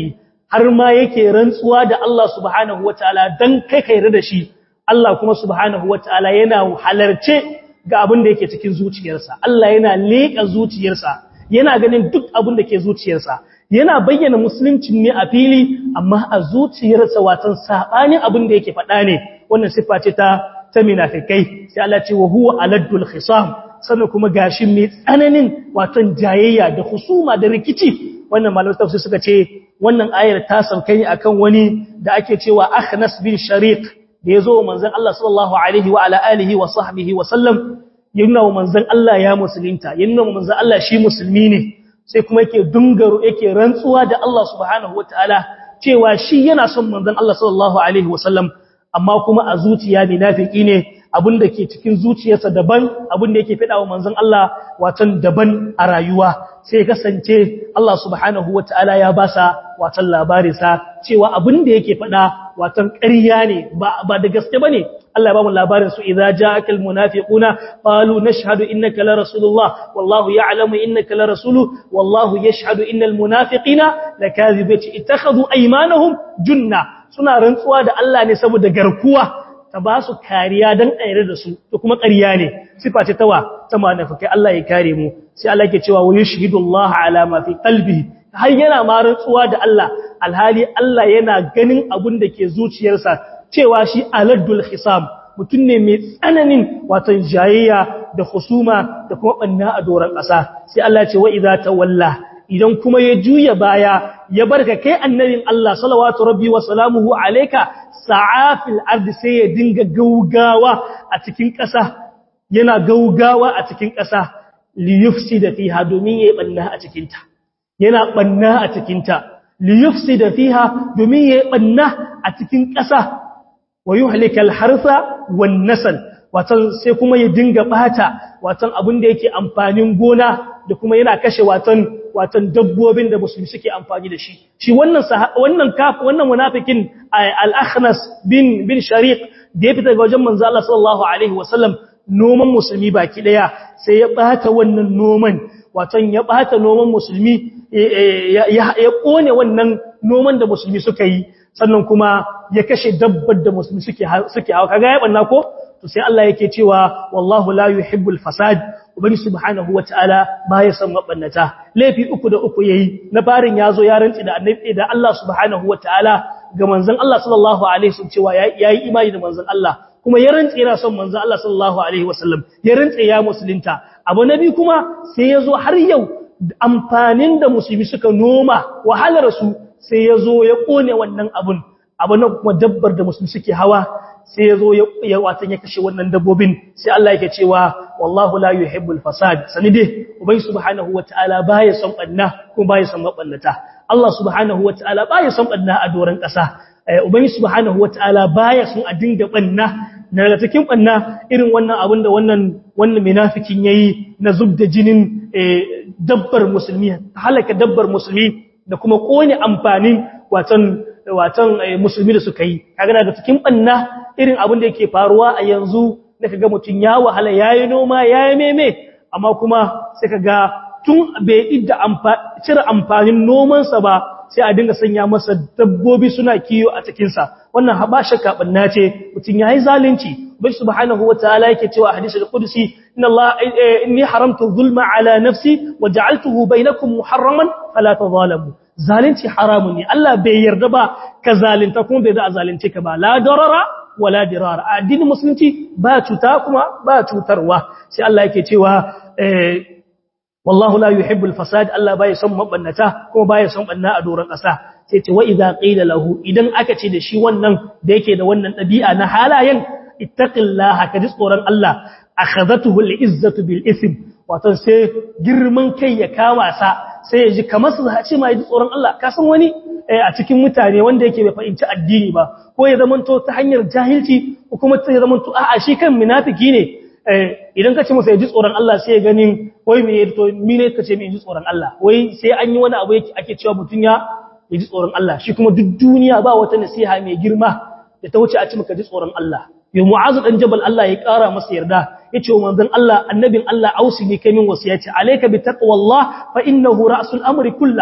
[SPEAKER 1] har ma yake rantsuwa da Allah subhanahu wataala dan kai kai da shi Allah kuma subhanahu wataala yana halarce ga abin da yake cikin zuciyarsa Allah yana leƙa zuciyarsa yana ganin duk abin da ke zuciyarsa yana bayyana musuluncin ne a fili amma a zuciyarsa watan sabanin abin da yake faɗa ne wannan siffa ce ta ta munafikai sai Allah ce wa huwa aladdul khisam sannan kuma gashi mai tsananin watan jayayya da husuma da rikici wannan malamin tafsir suka ce wannan ayar ta sauka ne akan wani da ake cewa Akhnas bin Shariq da yazo manzon Allah sallallahu alaihi wa ala alihi wa sahbihi wa sallam yana manzon Allah ya musulunta yana manzon Allah shi musulmi ne sai kuma yake dungaro yake rantsuwa da Allah subhanahu wataala cewa shi yana son manzon Allah sallallahu alaihi wa sallam amma kuma a zuciya munafiki ne abinda ke cikin zuciyarsa daban abinda yake fada wa manzon Allah watan daban a rayuwa sai kasance Allah subhanahu wataala ya basa watan labarinsa cewa abinda yake fada watan ƙarya ne ba ba da gaske bane Allah ya ba mu labarin su idza ja'akal munafiquna qalu nashhadu innaka la rasulullah wallahu ya'lamu innaka la rasulu wallahu yashhadu innal munafiqina lakazibati ittakhadhu aymanahum junna suna rantsuwa da Allah ne saboda garkuwa ta ba su kariya don ɗayar da su to kuma ƙarya ne sifa ce tawa ta manafakai Allah ya kare mu sai Allah ke cewa wa yushhidu Allah ala ma fi qalbihi har yana ma rantsuwa da Allah alhali Allah yana ganin abun da ke zuciyarsa cewa shi aladdul hisam mutum ne mai tsananin watan jayayya da husuma da kuma banna a doron ƙasa sai Allah ce wa idza tawalla idan kuma ya juya baya ya barka kai annabin Allah salawatu rabbi wa salamuhu alayka sa'afil ardi sai ya dinga gaugawa a cikin ƙasa yana gaugawa a cikin ƙasa li yufsida fiha domin yayi banna a cikin ta yana banna a cikin ta li yufsida fiha domin yayi banna a cikin ƙasa wa yuhlikal harsa wan nasl watan sai kuma ya dinga bata watan abin da yake amfanin gona da kuma yana kashe watan watan dabbobin da musulmi suke amfani da shi shi wannan wannan kaf wannan munafikin al-akhnas bin bin shariq da ya fita ga wajen manzo Allah sallallahu alaihi wasallam noman musulmi baki daya sai ya bata wannan noman watan ya bata noman musulmi ya kone wannan noman da musulmi suka yi sannan kuma ya kashe dabbar da musulmi suke suke hawa kaga ya banna ko to sai Allah yake cewa wallahu la yuhibbul fasad ubangi subhanahu wataala baya son mabannata laifi uku da uku yayi na farin yazo ya rantsi da annabi da Allah subhanahu wataala ga manzon Allah sallallahu alaihi wasallam cewa yayi imani da manzon Allah kuma ya rantsi yana son manzon Allah sallallahu alaihi wasallam ya rantsi ya musulunta abu nabi kuma sai yazo har yau amfanin da musulmi suka noma wahalar su sai yazo ya kone wannan abun abu na kuma dabbar da musulmi suke hawa sai ya zo ya watan ya kashe wannan dabbobin sai Allah yake cewa wallahu la yuhibbul fasad sani dai ubai subhanahu wataala baya son banna kuma baya son maballata Allah subhanahu wataala baya son banna a doran kasa ubai subhanahu wataala baya son a dinga banna daga cikin banna irin wannan abin da wannan wannan munafikin yayi na zubda jinin dabbar musulmi halaka dabbar musulmi da kuma kone amfanin watan watan musulmi da suka yi kaga daga cikin banna irin abin da yake faruwa a yanzu da kaga mutun ya wahala yayi noma yayi meme amma kuma sai kaga tun bai idda cire amfanin noman sa ba sai a dinga sanya masa dabbobi suna kiyo a cikin sa wannan haba shakka banna ce mutun yayi zalunci bai subhanahu wataala yake cewa a hadisi al-qudsi inna Allah inni haramtu dhulma ala nafsi wa ja'altuhu bainakum muharraman fala tadhalamu zalunci haramun ne Allah bai yarda ba ka zalunta kuma bai da zalunce ka ba la darara wala dirara addinin musulunci ba cuta kuma ba cutarwa sai Allah yake cewa eh wallahu la yuhibbul fasad Allah bai son mabannata kuma bai son banna a doron ƙasa sai ce wa idza qila lahu idan aka ce da shi wannan da yake da wannan dabi'a na halayen ittaqillaha ka ji tsoron Allah akhadhatuhu al-izzatu bil ism wato sai girman kai ya kama sa sai ya ji kamar su zaci ma ji tsoron Allah ka san wani a cikin mutane wanda yake bai fahimci addini ba ko ya zamanto ta hanyar jahilci ko kuma ta zamanto a'a shi kan munafiki ne idan ka ce masa ya ji tsoron Allah sai ya ganin wai me to mi ne ka ce me ji tsoron Allah wai sai an yi wani abu yake ake cewa mutun ya ji tsoron Allah shi kuma duk duniya ba wata nasiha mai girma da ta wuce a ci maka ji tsoron Allah yau mu'azu dan jabal Allah ya kara masa yarda yace wa manzon Allah annabin Allah ausi ne kai min wasiyati alayka bi taqwallah fa innahu ra'sul amri kullah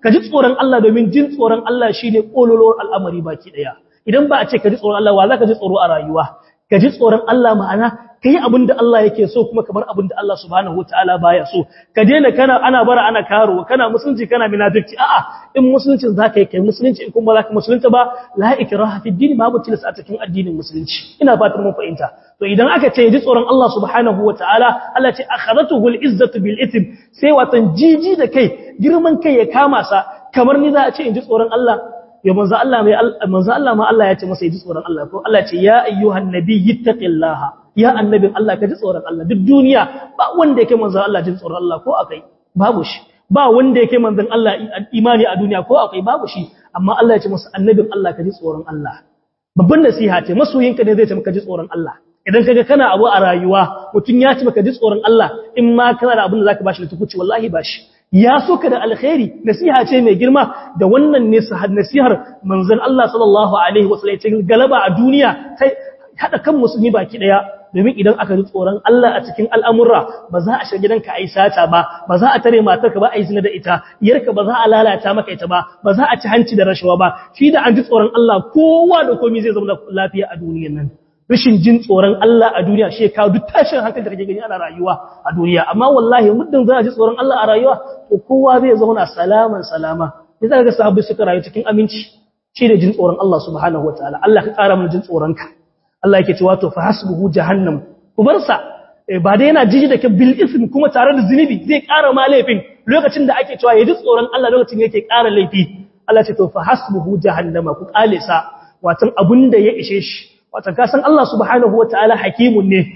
[SPEAKER 1] ka ji tsoron Allah domin jin tsoron Allah shine kololowar al'amari baki daya idan ba a ce ka ji tsoron Allah wa za ka ji tsoro a rayuwa ka ji tsoron Allah ma'ana ka yi abin da Allah yake so kuma kamar abin da Allah subhanahu wataala baya so ka daina kana ana bara ana karo kana musulunci kana munafiki a'a in musuluncin zaka yi kai musulunci in kuma zaka musulunta ba la ikraha fi din babu tilas a cikin addinin musulunci ina fatan mun fahimta to idan aka ce ji tsoron Allah subhanahu wataala Allah ce akhadatuhu al-izzatu bil ithm sai watan jiji da kai girman kai ya kama sa kamar ni za a ce in ji tsoron Allah ya manzo Allah mai manzo Allah ma Allah ya ce masa ji tsoron Allah ko Allah ce ya ayyuhan nabiyyi taqillaha ya annabin Allah ka ji tsoron Allah duk duniya ba wanda yake manzo Allah jin tsoron Allah ko akai babu shi ba wanda yake manzon Allah imani a duniya ko akai babu shi amma Allah ya ce masa annabin Allah ka ji tsoron Allah babban nasiha ce masoyinka ne zai ce maka ji tsoron Allah idan kaga kana abu a rayuwa mutun ya ce maka ji tsoron Allah in ma kana da abin da zaka bashi da tukuci wallahi bashi ya so ka da alkhairi nasiha ce mai girma da wannan ne sahad nasihar manzon Allah sallallahu alaihi wasallam ce galaba a duniya sai hada kan musulmi baki daya domin idan aka ji tsoron Allah a cikin al'amurra ba za a shiga gidanka a yi sata ba ba za a tare matarka ba a yi zina da ita yarka ba za a lalata maka ita ba ba za a ci hanci da rashawa ba shi da an ji tsoron Allah kowa da komai zai zama lafiya a duniyar nan rashin jin tsoron Allah a duniya shi kawo duk tashin hankali da kake gani ana rayuwa a duniya amma wallahi muddin za a ji tsoron Allah a rayuwa to kowa zai zauna salaman salama ne za ka ga sahabbai suka rayu cikin aminci shi da jin tsoron Allah subhanahu wataala Allah ka ƙara mana jin tsoron ka Allah yake cewa to fa hasbuhu jahannam kubarsa ba dai yana jiji da bil ism kuma tare da zunubi zai ƙara ma laifin lokacin da ake cewa ya ji tsoron Allah lokacin yake ƙara laifi Allah ce to fa hasbuhu jahannama ku kale sa watan abunda ya ishe shi watan ka san Allah subhanahu wataala hakimun ne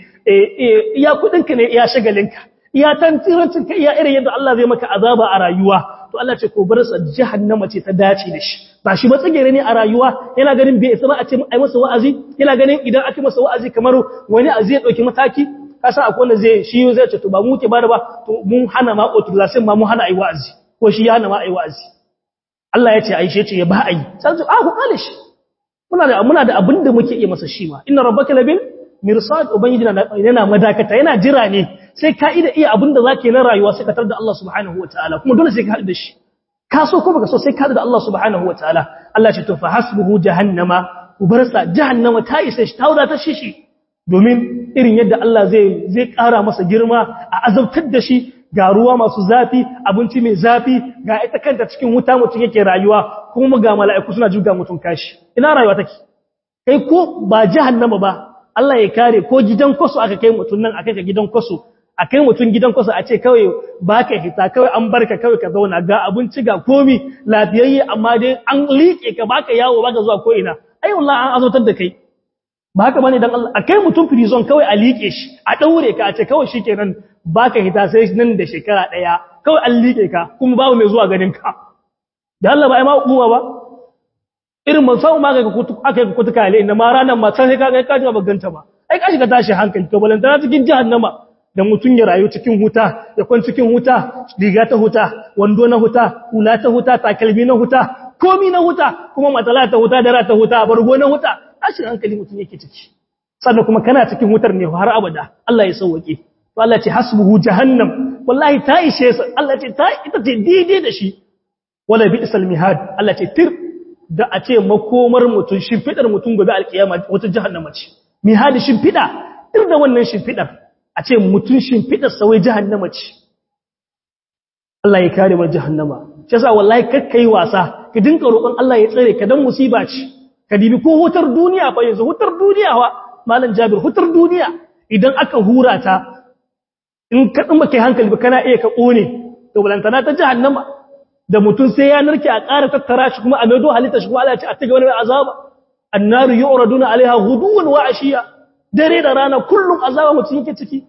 [SPEAKER 1] iya kudinka ne iya shagalinka iya tantirancinka iya irin yadda Allah zai maka azaba a rayuwa to Allah ce ko bar sa jahannama ce ta dace da shi ba shi matsagere ne a rayuwa yana ganin bai isa ba a ce ai masa wa'azi yana ganin idan aka masa wa'azi kamar wani azi ya dauki mataki ka san akwai wanda zai shi zai ce to ba mu ke bada ba to mun hana ma authorization ma mun hana ai wa'azi ko shi ya hana ma ai wa'azi Allah ya ce ai shi ya ce ya ba ai sai a ku kale shi muna da muna da abin da muke iya masa shi ma inna rabbaka labil mirsad ubangiji yana madakata yana jira ne sai ka ida iya abin da zake na rayuwa sai ka tar da Allah subhanahu wataala kuma dole sai ka haɗu da shi ka so ko baka so sai ka haɗu da Allah subhanahu wataala Allah ce to fa hasbuhu jahannama ubarsa jahannama ta isa shi ta wada ta shishi domin irin yadda Allah zai zai ƙara masa girma a azabtar da shi ga ruwa masu zafi abinci mai zafi ga ita kanta cikin wuta mutum yake rayuwa kuma ga mala'iku suna juga mutum kashi ina rayuwa take kai ko ba jahannama ba Allah ya kare ko gidan kwaso aka kai mutum nan aka kai gidan kwaso a kai mutum gidan kwaso a ce kawai ba ka hita kawai an barka kawai ka zauna ga abinci ga komi lafiyayye amma dai an liƙe ka baka yawo baka zuwa ko ina ai wallahi an azotar da kai ba haka bane dan Allah a kai mutum prison kawai a liƙe shi a daure ka a ce kawai shikenan baka hita sai nan da shekara daya kawai an liƙe ka kuma babu mai zuwa ganin ka da Allah ba ai ma hukuma ba irin ban samu ma ga kutu aka yi kutu kale inda ma ranar ma sai ka ga kaji ba ganta ba ai ka shiga tashi hankali to balantana cikin jahannama da mutun ya rayu cikin huta ya kwan cikin huta riga ta huta wando na huta hula ta huta takalmi na huta komi na huta kuma matsala ta huta dara ta huta bargo na huta tashin hankali mutun yake ciki sannan kuma kana cikin hutar ne har abada Allah ya sauke to Allah ce hasbuhu jahannam wallahi ta ishe sa Allah ce ta ita ce daidai da shi wala bi'sal mihad Allah ce tir da a ce makomar mutum shimfidar mutum gobe alkiyama wata jahannama ce mihad shimfida tir da wannan shimfidar a ce mutum shimfidar sawai jahannama ce Allah ya kare mu jahannama shi yasa wallahi kakkai wasa ka dinka roƙon Allah ya tsare ka dan musiba ce ka dibi ko hutar duniya fa yanzu hutar duniya wa malam Jabir hutar duniya idan aka hura ta in ka ɗin kai hankali ba kana iya ka ƙone to balantana ta jahannama da mutum sai ya narke a ƙara tattara shi kuma a maido halitta shi kuma Allah ya ce a tage wani azaba annaru yu'raduna alaiha ghuduwan wa ashiya dare da rana kullum azaba mutum yake ciki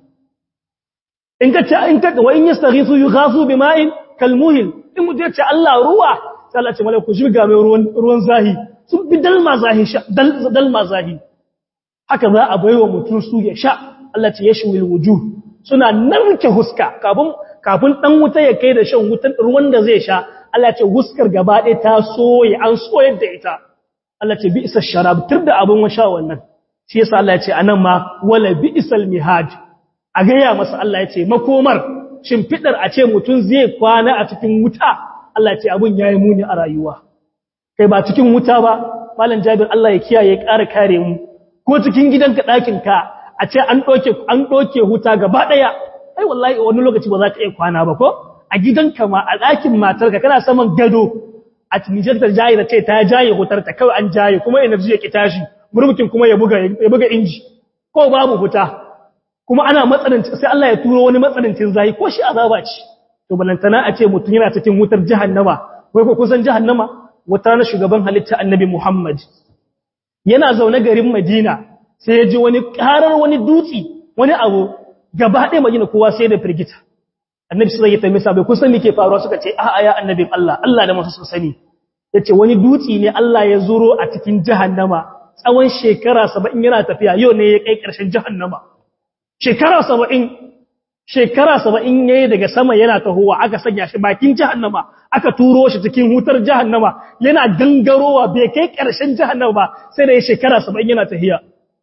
[SPEAKER 1] in ka ce in ka wa in yastaghithu yughasu bima'in kalmuhil in mutum ya ce Allah ruwa sai Allah ya ce malaiku shi ga mai ruwan ruwan zahi sun bi dalma zahi sha dalma zahi haka za a baiwa mutum su ya sha Allah ce yashwil wujuh suna narke huska kafin kafin dan wuta ya kai da shan wutan ruwan da zai sha Allah ce huskar gaba ɗaya ta soye an soyar da ita Allah ce bi isa sharab tur da abin sha wannan shi yasa Allah ya ce anan ma wala bi isal mihaj a ga ya masa Allah ya ce makomar shimfidar a ce mutun zai kwana a cikin wuta Allah ce abun yayi muni a rayuwa kai ba cikin wuta ba malam Jabir Allah ya kiyaye ƙara kare mu ko cikin gidanka ɗakin ka a ce an doke an doke huta gaba daya ai wallahi wani lokaci ba za ka iya kwana ba ko a gidanka ma a ɗakin matarka kana saman gado a Nijar ta jaye da ce ta jaye hutar ta kawai an jaye kuma energy ya ki tashi murmukin kuma ya buga ya buga inji ko babu huta kuma ana matsananci sai Allah ya turo wani matsanancin zai ko shi azaba ce to balantana a ce mutum yana cikin wutar jahannama wai ko kusan jahannama wata na shugaban halitta annabi Muhammad yana zaune garin Madina sai ya ji wani karar wani dutsi wani abu gaba ɗaya Madina kowa sai da firgita annabi sai ya tambaye sabai kun san me ke faruwa suka ce a'a ya annabin Allah Allah da masu sani yace wani dutsi ne Allah ya zuro a cikin jahannama tsawon shekara 70 yana tafiya yau ne ya kai ƙarshen jahannama shekara 70 shekara 70 yayi daga sama yana tahowa aka sanya shi bakin jahannama aka turo shi cikin hutar jahannama yana gangarowa bai kai ƙarshen jahannama ba sai da ya shekara 70 yana tahiya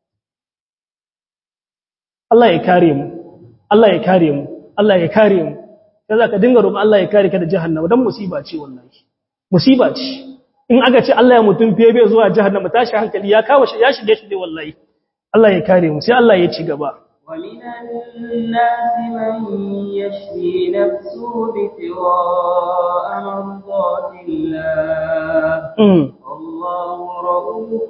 [SPEAKER 1] Allah ya kare mu Allah ya kare mu Allah ya kare mu sai zaka dinga roƙon Allah ya kare ka da jahannama dan musiba ce wallahi musiba ce in aka ce Allah ya mutum fiye bai zuwa jahannama tashi hankali ya kawo shi ya shige shi dai wallahi Allah ya kare mu sai Allah ya ci gaba
[SPEAKER 2] ومن الناس من يشري نفسه ابتغاء مرضات الله والله رؤوف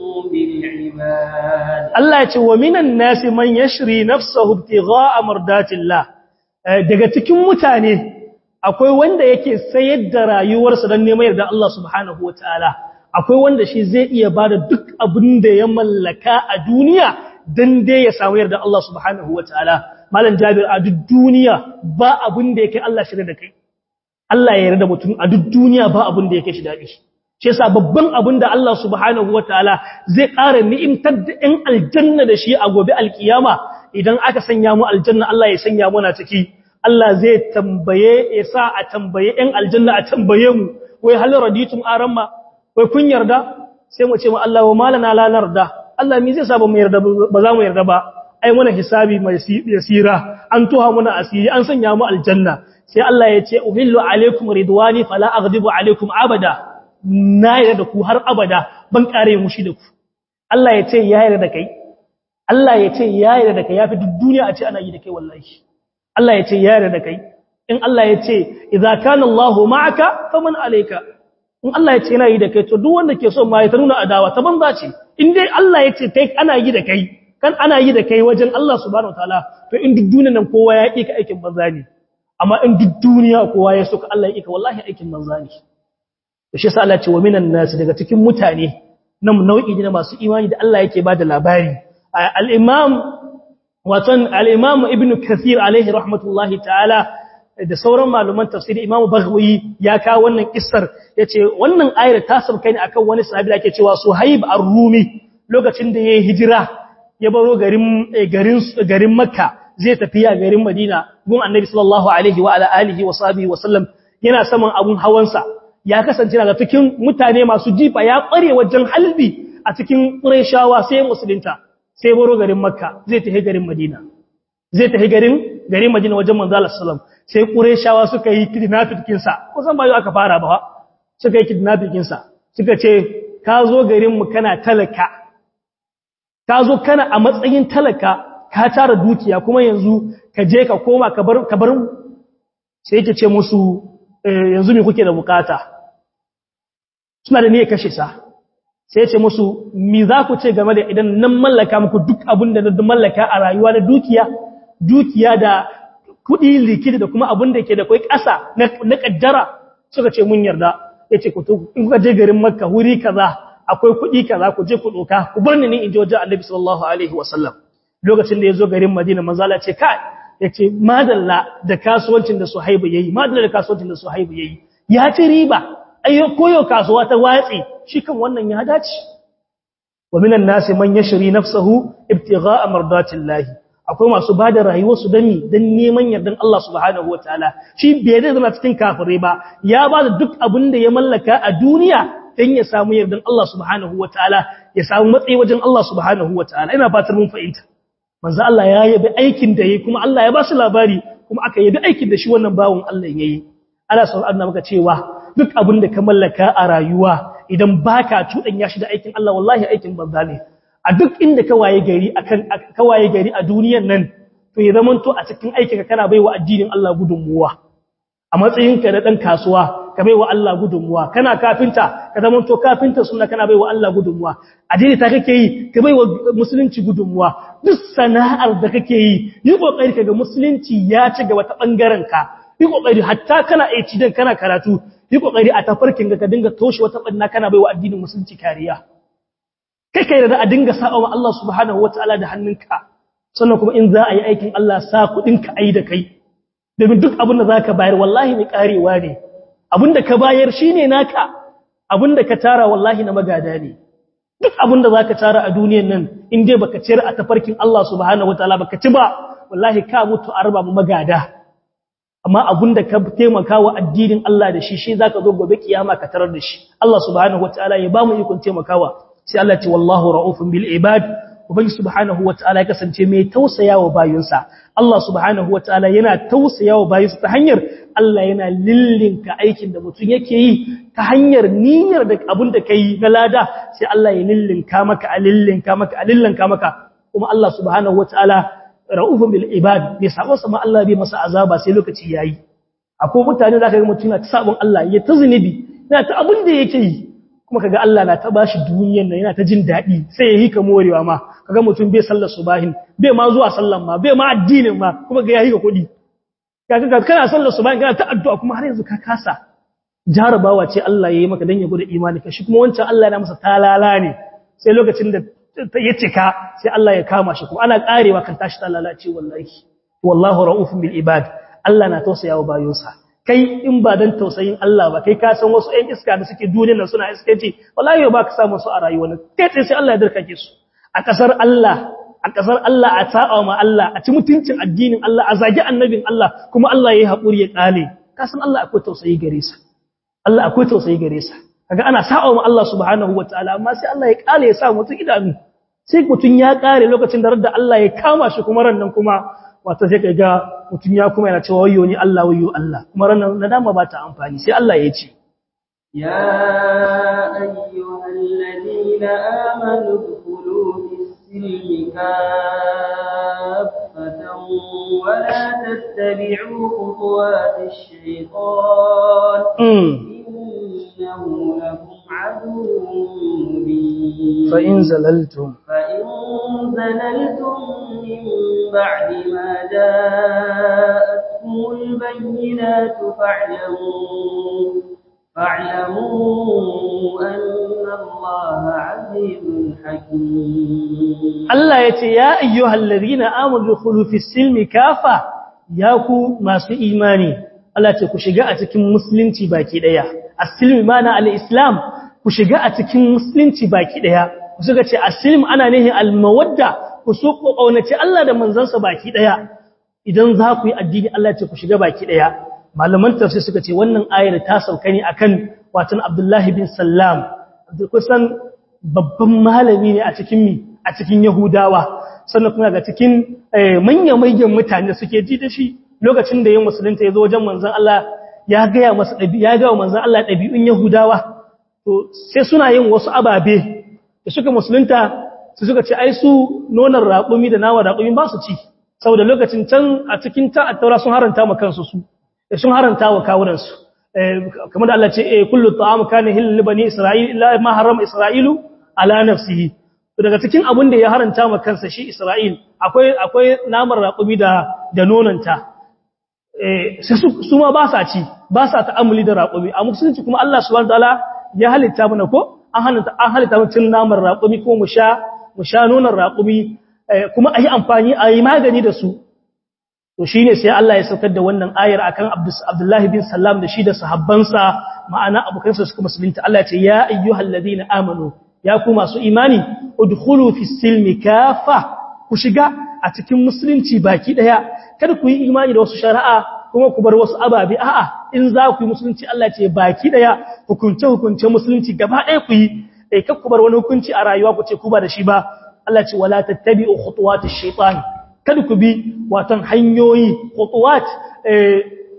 [SPEAKER 2] بالعباد
[SPEAKER 1] Allah ya ce wa minan nasi man yashri nafsahu ibtigha'a mardatillah daga cikin mutane akwai wanda yake sayar da rayuwarsa don neman yarda Allah subhanahu wataala akwai wanda shi zai iya bada duk abin da ya mallaka a duniya dan dai ya samu yarda Allah subhanahu wataala malam Jabir a duk duniya ba abin da yake Allah shirye da kai Allah ya yarda mutum a duk duniya ba abin da yake shi dadi shi yasa babban abin da Allah subhanahu wataala zai ƙara ni'imtar da ɗan aljanna da shi a gobe alkiyama idan aka sanya mu aljanna Allah ya sanya mu na ciki Allah zai tambaye ya sa a tambaye ɗan aljanna a tambaye mu wai hal raditum aramma wai kun yarda sai mu ce mu Allah wa malana la narda Allah me zai sa ba mu yarda ba za mu yarda ba ai muna hisabi mai yasira an tuha muna asiri an sanya mu aljanna sai Allah ya ce uhillu alaikum ridwani fala aghdibu alaikum abada na yarda da ku har abada ban kare mushi da ku Allah ya ce ya yarda da kai Allah ya ce ya yarda da kai yafi duk duniya a ce ana yi da kai wallahi Allah ya ce ya yarda da kai in Allah ya ce idza kana Allahu ma'aka faman alayka in Allah ya ce yana yi da kai to duk wanda ke so ma ya ta nuna adawa ta banza ce in dai Allah ya ce kai ana yi da kai kan ana yi da kai wajen Allah subhanahu wataala to in duk duniyan nan kowa ya ka aikin banza ne amma in duk duniya kowa ya so ka Allah ya ka wallahi aikin banza ne to shi yasa Allah ce wa minan nas daga cikin mutane nan nau'i ne masu imani da Allah yake bada labari al-imam watan al-imam ibn kathir alaihi rahmatullahi ta'ala da sauran malaman tafsiri imam baghawi ya kawo wannan kissar yace wannan ayar ta sauka ne akan wani sahabi da ake cewa suhaib ar-rumi lokacin da yayi hijira ya baro garin garin garin makka zai tafiya garin madina gun annabi sallallahu alaihi wa ala alihi wa sahbihi wa sallam yana saman abun hawansa ya kasance daga cikin mutane masu jifa ya kware wajen halbi a cikin qurayshawa sai musulunta sai baro garin makka zai tafi garin madina zai tafi garin garin madina wajen manzo Allah sallallahu sai qurayshawa suka yi kidnapping kinsa kusan ba yau aka fara ba suka yi kidnapping kinsa suka ce ka zo garin mu kana talaka ka zo kana a matsayin talaka ka tara dukiya kuma yanzu ka je ka koma ka bar ka bar sai yake ce musu yanzu me kuke da bukata suna da niyyar kashe sa sai ya ce musu mi za ku ce game da idan nan mallaka muku duk abin da na mallaka a rayuwa na dukiya dukiya da kuɗi likidi da kuma abin da ke da kai ƙasa na ƙaddara suka ce mun yarda ya ce in kuka je garin makka wuri kaza akwai kuɗi kaza ku je ku ɗoka ku bar ni in ji wajen annabi sallallahu alaihi wasallam lokacin da ya zo garin madina manzala ce kai ya ce madalla da kasuwancin da suhaibu ya yi madalla da kasuwancin da suhaibu ya yi ya ci riba ayyo koyo kasuwa ta watsi shi kan wannan ya dace wa minan nasi man yashri nafsahu ibtigha'a mardatillahi akwai masu bada rayuwarsu dan dan neman yardan Allah subhanahu wataala shi bai da zama cikin kafirai ba ya bada duk abin da ya mallaka a duniya dan ya samu yardan Allah subhanahu wataala ya samu matsayi wajen Allah subhanahu wataala ina fatar mun fahimta manzo Allah ya yabi aikin da yayi kuma Allah ya ba su labari kuma aka yabi aikin da shi wannan bawon Allah yayi ana son Allah maka cewa duk abin da ka mallaka a rayuwa idan baka ya shi da aikin Allah wallahi aikin banza ne a duk inda ka waye gari akan ka waye gari a duniyar nan to ya zamanto a cikin aikinka kana baiwa addinin Allah gudunmuwa a matsayinka da dan kasuwa ka baiwa Allah gudunmuwa kana kafinta ka zamanto kafinta sunna kana baiwa Allah gudunmuwa addini ta kake yi ka baiwa musulunci gudunmuwa duk sana'ar da kake yi yi kokari kaga musulunci ya ci gaba ta bangaren ka yi kokari hatta kana aici dan kana karatu yi kokari a tafarkin ka dinga toshe wata banna kana baiwa addinin musulunci kariya kai kai da a dinga sa'a wa Allah subhanahu wataala da hannunka sannan kuma in za a yi aikin Allah sa kudin ka ai da kai domin duk abin da zaka bayar wallahi mai karewa ne abin da ka bayar shine naka abin da ka tara wallahi na magada ne duk abin da zaka tara a duniyar nan in dai baka ciyar a tafarkin Allah subhanahu wataala baka ci ba wallahi ka mutu a raba mu magada amma abin da ka taimaka wa addinin Allah da shi shi zaka zo gobe kiyama ka tarar da shi Allah subhanahu wataala ya ba mu ikon taimakawa sai Allah ce wallahu ra'ufun bil ibad ubangi subhanahu wataala ya kasance mai tausayawa bayinsa Allah subhanahu wataala yana tausayawa bayinsa ta hanyar Allah yana lillinka aikin da mutum yake yi ta hanyar niyyar da abin da kai na lada sai Allah ya lillinka maka a lillinka maka a lillinka maka kuma Allah subhanahu wataala ra'ufun bil ibad bai sabo sama Allah bai masa azaba sai lokaci yayi akwai mutane zaka ga mutum na ta sabon Allah ya ta zunubi yana ta abin da yake yi kuma kaga Allah na ta bashi duniyar nan yana ta jin dadi sai yayi ka morewa ma kaga mutum bai sallar subahin bai ma zuwa sallan ma bai ma addinin ma kuma ga yayi ka kudi kaga kana sallar subahin kana ta addu'a kuma har yanzu ka kasa jarabawa ce Allah yayi maka dan ya gode imani ka shi kuma wancan Allah yana masa talala ne sai lokacin da ya cika sai Allah ya kama shi kuma ana karewa kan tashi talala ce wallahi wallahu raufun bil ibad Allah na tausayawa bayonsa kai in ba dan tausayin Allah ba kai ka san wasu ƴan iska da suke duniyar nan suna iskanci wallahi ba ka samu su a rayuwar nan kai sai Allah ya darkake su a kasar Allah a kasar Allah a ta'a ma Allah a ci mutuncin addinin Allah a zagi annabin Allah kuma Allah yayi hakuri ya kale ka san Allah akwai tausayi gare sa Allah akwai tausayi gare sa kaga ana sa'a ma Allah subhanahu wataala amma sai Allah ya kale ya sa mutum idanu sai mutum ya kare lokacin da radda Allah ya kama shi kuma ran nan kuma wato sai kaga mutum ya kuma yana cewa wayyo ni Allah wayyo Allah kuma ranar nadama ba ta amfani sai Allah ya ce
[SPEAKER 2] ya ayyuhal ladina amanu dkhulu fis-silmi kaffatan wa la tattabi'u khutuwatish shaytan innahu lakum aduwwun mubin
[SPEAKER 1] fa in zalaltum
[SPEAKER 2] fa in zalaltum min ba'di ma جاءتكم البينات فاعلموا فاعلموا أن الله عزيز حكيم
[SPEAKER 1] الله يتي يا أيها الذين آمنوا دخلوا في السلم كافة ياكو ما سو إيماني الله يتي كشجاء تكن مسلم تباكي ديا السلم معنى الإسلام كشجاء تكن مسلم تباكي ديا kusuka السلم أنا نهي المودة kusuku ƙaunaci Allah da manzansa baki ɗaya idan za ku yi addini Allah ce ku shiga baki ɗaya malaman tafsir suka ce wannan ayar ta sauka ne akan watan Abdullahi bin Sallam kusan babban malami ne a cikin mi a cikin Yahudawa sannan kuma ga cikin manya-manyan mutane suke ji da shi lokacin da yin musulunta ya zo wajen manzon Allah ya gaya masa ɗabi ya ga manzon Allah ɗabi'un Yahudawa to sai suna yin wasu ababe da suka musulunta su suka ce ai su nonon raƙumi da nawa raƙumi ba su ci saboda lokacin can a cikin ta attaura sun haranta ma kansu su sun haranta wa kawunan su kamar da Allah ce eh kullu ta'am kana hilal bani isra'il illa ma harama isra'ilu ala nafsihi to daga cikin abin da ya haranta ma kansa shi isra'il akwai akwai naman raƙumi da da nononta eh sai su ma ba sa ci ba sa ta'amuli da raƙumi a musulunci kuma Allah subhanahu wataala ya halitta mana ko an halitta an halitta mutum naman raƙumi ko mu sha mu sha nonon raƙumi kuma a yi amfani a yi magani da su to shi ne sai Allah ya saukar da wannan ayar akan Abdullahi bin Sallam da shi da sahabbansa ma'ana abokansa suka musulunta Allah ya ce ya ayyuhal ladina amanu ya ku masu imani udkhulu fis silmi kafa ku shiga a cikin musulunci baki daya kada ku yi imani da wasu shari'a kuma ku bar wasu ababe a'a in za ku yi musulunci Allah ce baki daya hukunce hukunce musulunci gaba daya ku yi eh kar ku bar wani hukunci a rayuwa ku ce ku ba da shi ba Allah ce wala tattabi'u khutuwatish shaitan kada ku bi watan hanyoyi khutuwat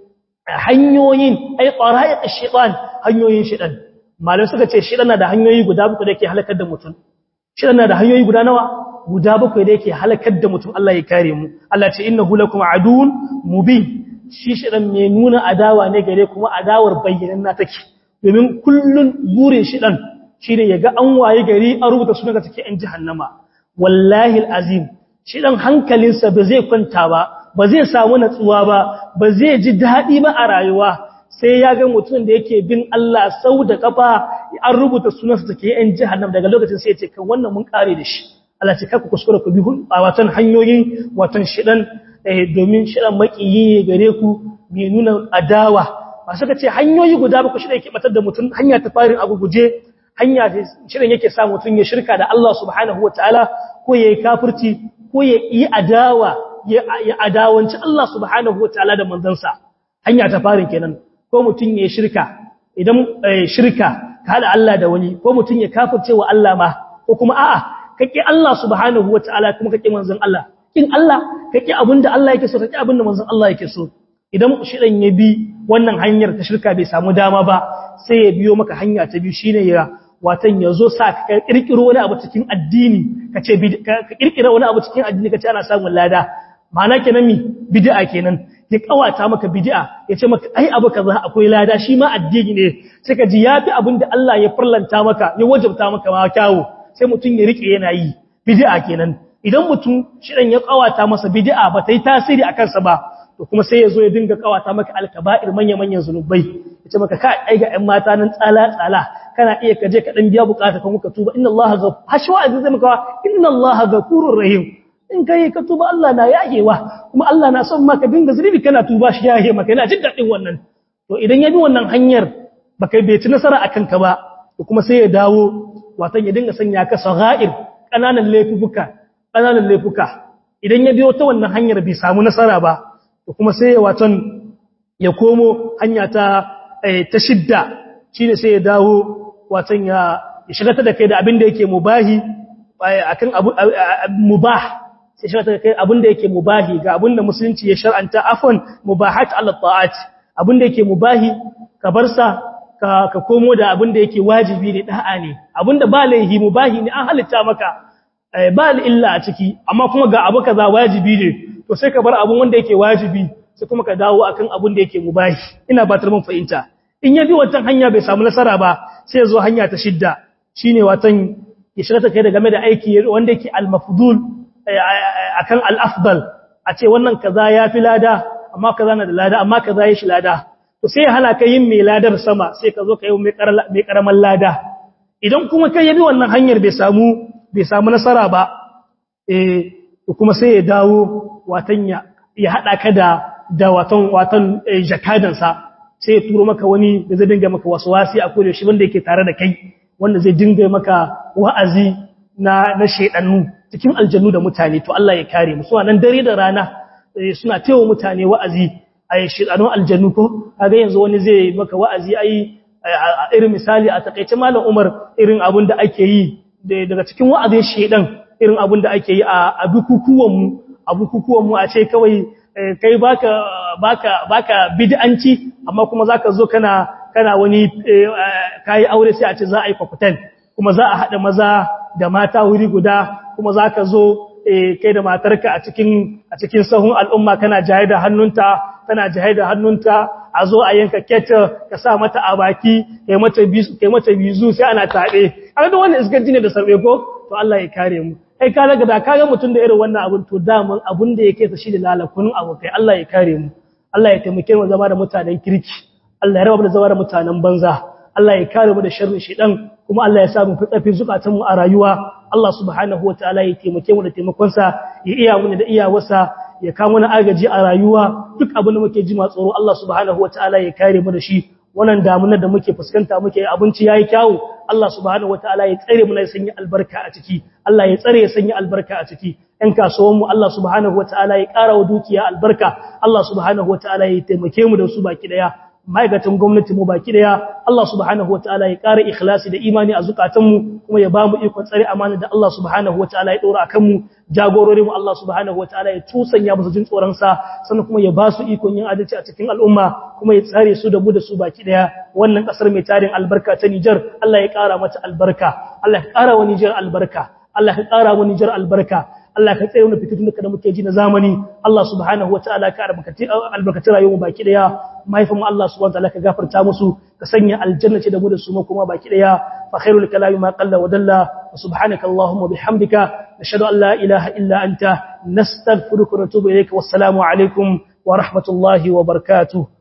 [SPEAKER 1] hanyoyin ai qara'iq ash-shaytan hanyoyin shaytan malai suka ce shaytan na da hanyoyi guda bakwai da yake halakar da mutum shaytan na da hanyoyi guda nawa guda bakwai da yake halakar da mutum Allah ya kare mu Allah ce innahu lakum aduun mubin shi shaytan mai nuna adawa ne gare kuma adawar bayyananna take domin kullun burin shaytan shine yaga an waye gari an rubuta sunan take in jahannama wallahi alazim shaytan hankalinsa ba zai kwanta ba ba zai samu natsuwa ba ba zai ji daɗi ba a rayuwa sai ya ga mutum da yake bin Allah sau da kafa an rubuta sunansa take yan jahannam daga lokacin sai ya ce kan wannan mun kare da shi Allah ce kaka kuskura ku bi a watan hanyoyin watan shidan domin shidan makiyi gare ku mai nuna adawa ba suka ce hanyoyi guda ba ku shida yake batar da mutum hanya ta farin abu guje hanya shidan yake sa mutum ya shirka da Allah subhanahu wataala ko yayi kafirci ko ya yi adawa ya adawanci Allah subhanahu wa ta'ala da manzansa hanya ta farin kenan ko mutum ya shirka idan shirka ka hada Allah da wani ko mutum ya kafirce wa Allah ma ko kuma a'a kake Allah subhanahu wa ta'ala kuma kake manzon Allah in Allah kake abinda Allah yake so kake abinda manzon Allah yake so idan shidan ya bi wannan hanyar ta shirka bai samu dama ba sai ya biyo maka hanya ta biyu shine ya watan ya zo sa ka kirkiro wani abu cikin addini ka ce ka kirkira wani abu cikin addini ka ce ana samun lada ma'ana kenan mi bid'a kenan ya kawata maka bid'a ya ce maka ai abu kaza akwai lada shi ma addini ne sai ka ji yafi abin da Allah ya farlanta maka ya wajabta maka ma kyawu sai mutum ya rike yana yi bid'a kenan idan mutum shirin ya kawata masa bid'a ba ta yi tasiri a kansa ba to kuma sai ya zo ya dinga kawata maka alkaba'ir manya-manyan zunubai ya ce maka ka ai ga 'yan mata nan tsala-tsala kana iya ka je ka dan biya bukata kan muka tuba inna allaha ghafur hashwa azizai zai maka inna allaha ghafurur rahim in kai ka tuba Allah na yayewa kuma Allah na son maka dinga zunubi kana tuba shi yaye maka yana jin dadin wannan to idan ya bi wannan hanyar baka bai ci nasara akan ka ba to kuma sai ya dawo watan ya dinga sanya ka saghair kananan laifuka kananan laifuka idan ya biyo ta wannan hanyar bai samu nasara ba to kuma sai ya watan ya komo hanya ta ta shidda shine sai ya dawo watan ya shiga ta da kai da abin da yake mubahi akan abu mubah sai shiga ta da kai abin da yake mubahi ga abin da musulunci ya shar'anta afwan mubahat ala ta'at abin da yake mubahi ka bar sa ka ka komo da abin da yake wajibi ne da'a ne abin da ba laihi mubahi ne an halitta maka ba illa a ciki amma kuma ga abu kaza wajibi ne to sai ka bar abin wanda yake wajibi sai kuma ka dawo akan abin da yake mubahi ina batar mun fahimta in ya bi wancan hanya bai samu nasara ba sai zo hanya ta shidda shine watan ya shiga ta kai da game da aiki wanda yake al-mafdul akan al-afdal a ce wannan kaza ya fi lada amma kaza na da lada amma kaza ya shi lada to sai ya hana ka yin mai ladar sama sai ka zo ka yi mai karaman lada idan kuma kai ya bi wannan hanyar bai samu bai samu nasara ba eh kuma sai ya dawo watan ya ya hada ka da da watan watan jakadansa sai ya turo maka wani da zai dinga maka waswasi a kodayaushe wanda yake tare da kai wanda zai dinga maka wa'azi na na shedannu cikin aljannu da mutane to Allah ya kare mu suna nan dare da rana suna tewa mutane wa'azi ai shedanun aljannu ko kaga yanzu wani zai maka wa'azi ai irin misali a takeice malam Umar irin abin da ake yi daga cikin wa'azin shedan irin abin da ake yi a bukukuwan mu a bukukuwan mu a ce kawai kai baka baka baka bid'anci amma kuma zaka zo kana kana wani kai aure sai a ce za a yi kwakutan kuma za a hada maza da mata wuri guda kuma zaka zo kai da matarka a cikin a cikin sahun al'umma kana jaye da hannunta tana jaye da hannunta a zo a yanka keta ka sa mata a baki kai mata bizu kai mata bizu sai ana tabe kaga da wannan iskanci ne da sarbe ko to Allah ya kare mu kai ka daga da kaga mutun da irin wannan abun to daman abun da yake sa shi da lalakun abokai Allah ya kare mu Allah ya taimake mu zama da mutanen kirki Allah ya raba mu da zama da mutanen banza Allah ya kare mu da sharrin shedan kuma Allah ya sa mu fitsafi zukatan mu a rayuwa Allah subhanahu wataala ya taimake mu da taimakon sa ya iya mu da iyawarsa ya kawo mana agaji a rayuwa duk abin da muke ji ma tsoro Allah subhanahu wataala ya kare mu da shi wannan damunar da muke fuskanta muke abinci yayi kyawu Allah subhanahu wataala ya tsare mu na sanya albarka a ciki Allah ya tsare ya sanya albarka a ciki ɗan kasuwan mu Allah subhanahu wataala ya ƙara wa dukiya albarka Allah subhanahu wataala ya taimake mu da su baki daya ma'aikatan gwamnati mu baki daya Allah subhanahu wataala ya ƙara ikhlasi da imani a zukatanmu kuma ya bamu ikon tsare amana da Allah subhanahu wataala ya dora akan mu jagorori mu Allah subhanahu wataala ya tusanya musu jin tsoron sa sannan kuma ya ba su ikon yin adalci a cikin al'umma kuma ya tsare su da mu da su baki daya wannan kasar mai tarin albarka ta Niger Allah ya ƙara mata albarka Allah ya ƙara wa Niger albarka Allah ya ƙara wa Niger albarka Allah ka tsaye wani fititun da muke ji na zamani Allah subhanahu wa ta'ala ka albarkaci rayuwar baki daya mahaifin Allah subhanahu wa ta'ala ka gafarta musu ka sanya aljanna ce da mu da su kuma baki daya fa khairul kalami ma qalla wa dalla wa subhanaka allahumma bihamdika nashhadu an la ilaha illa anta nastaghfiruka wa natubu ilayka wassalamu alaikum wa rahmatullahi wa barakatuh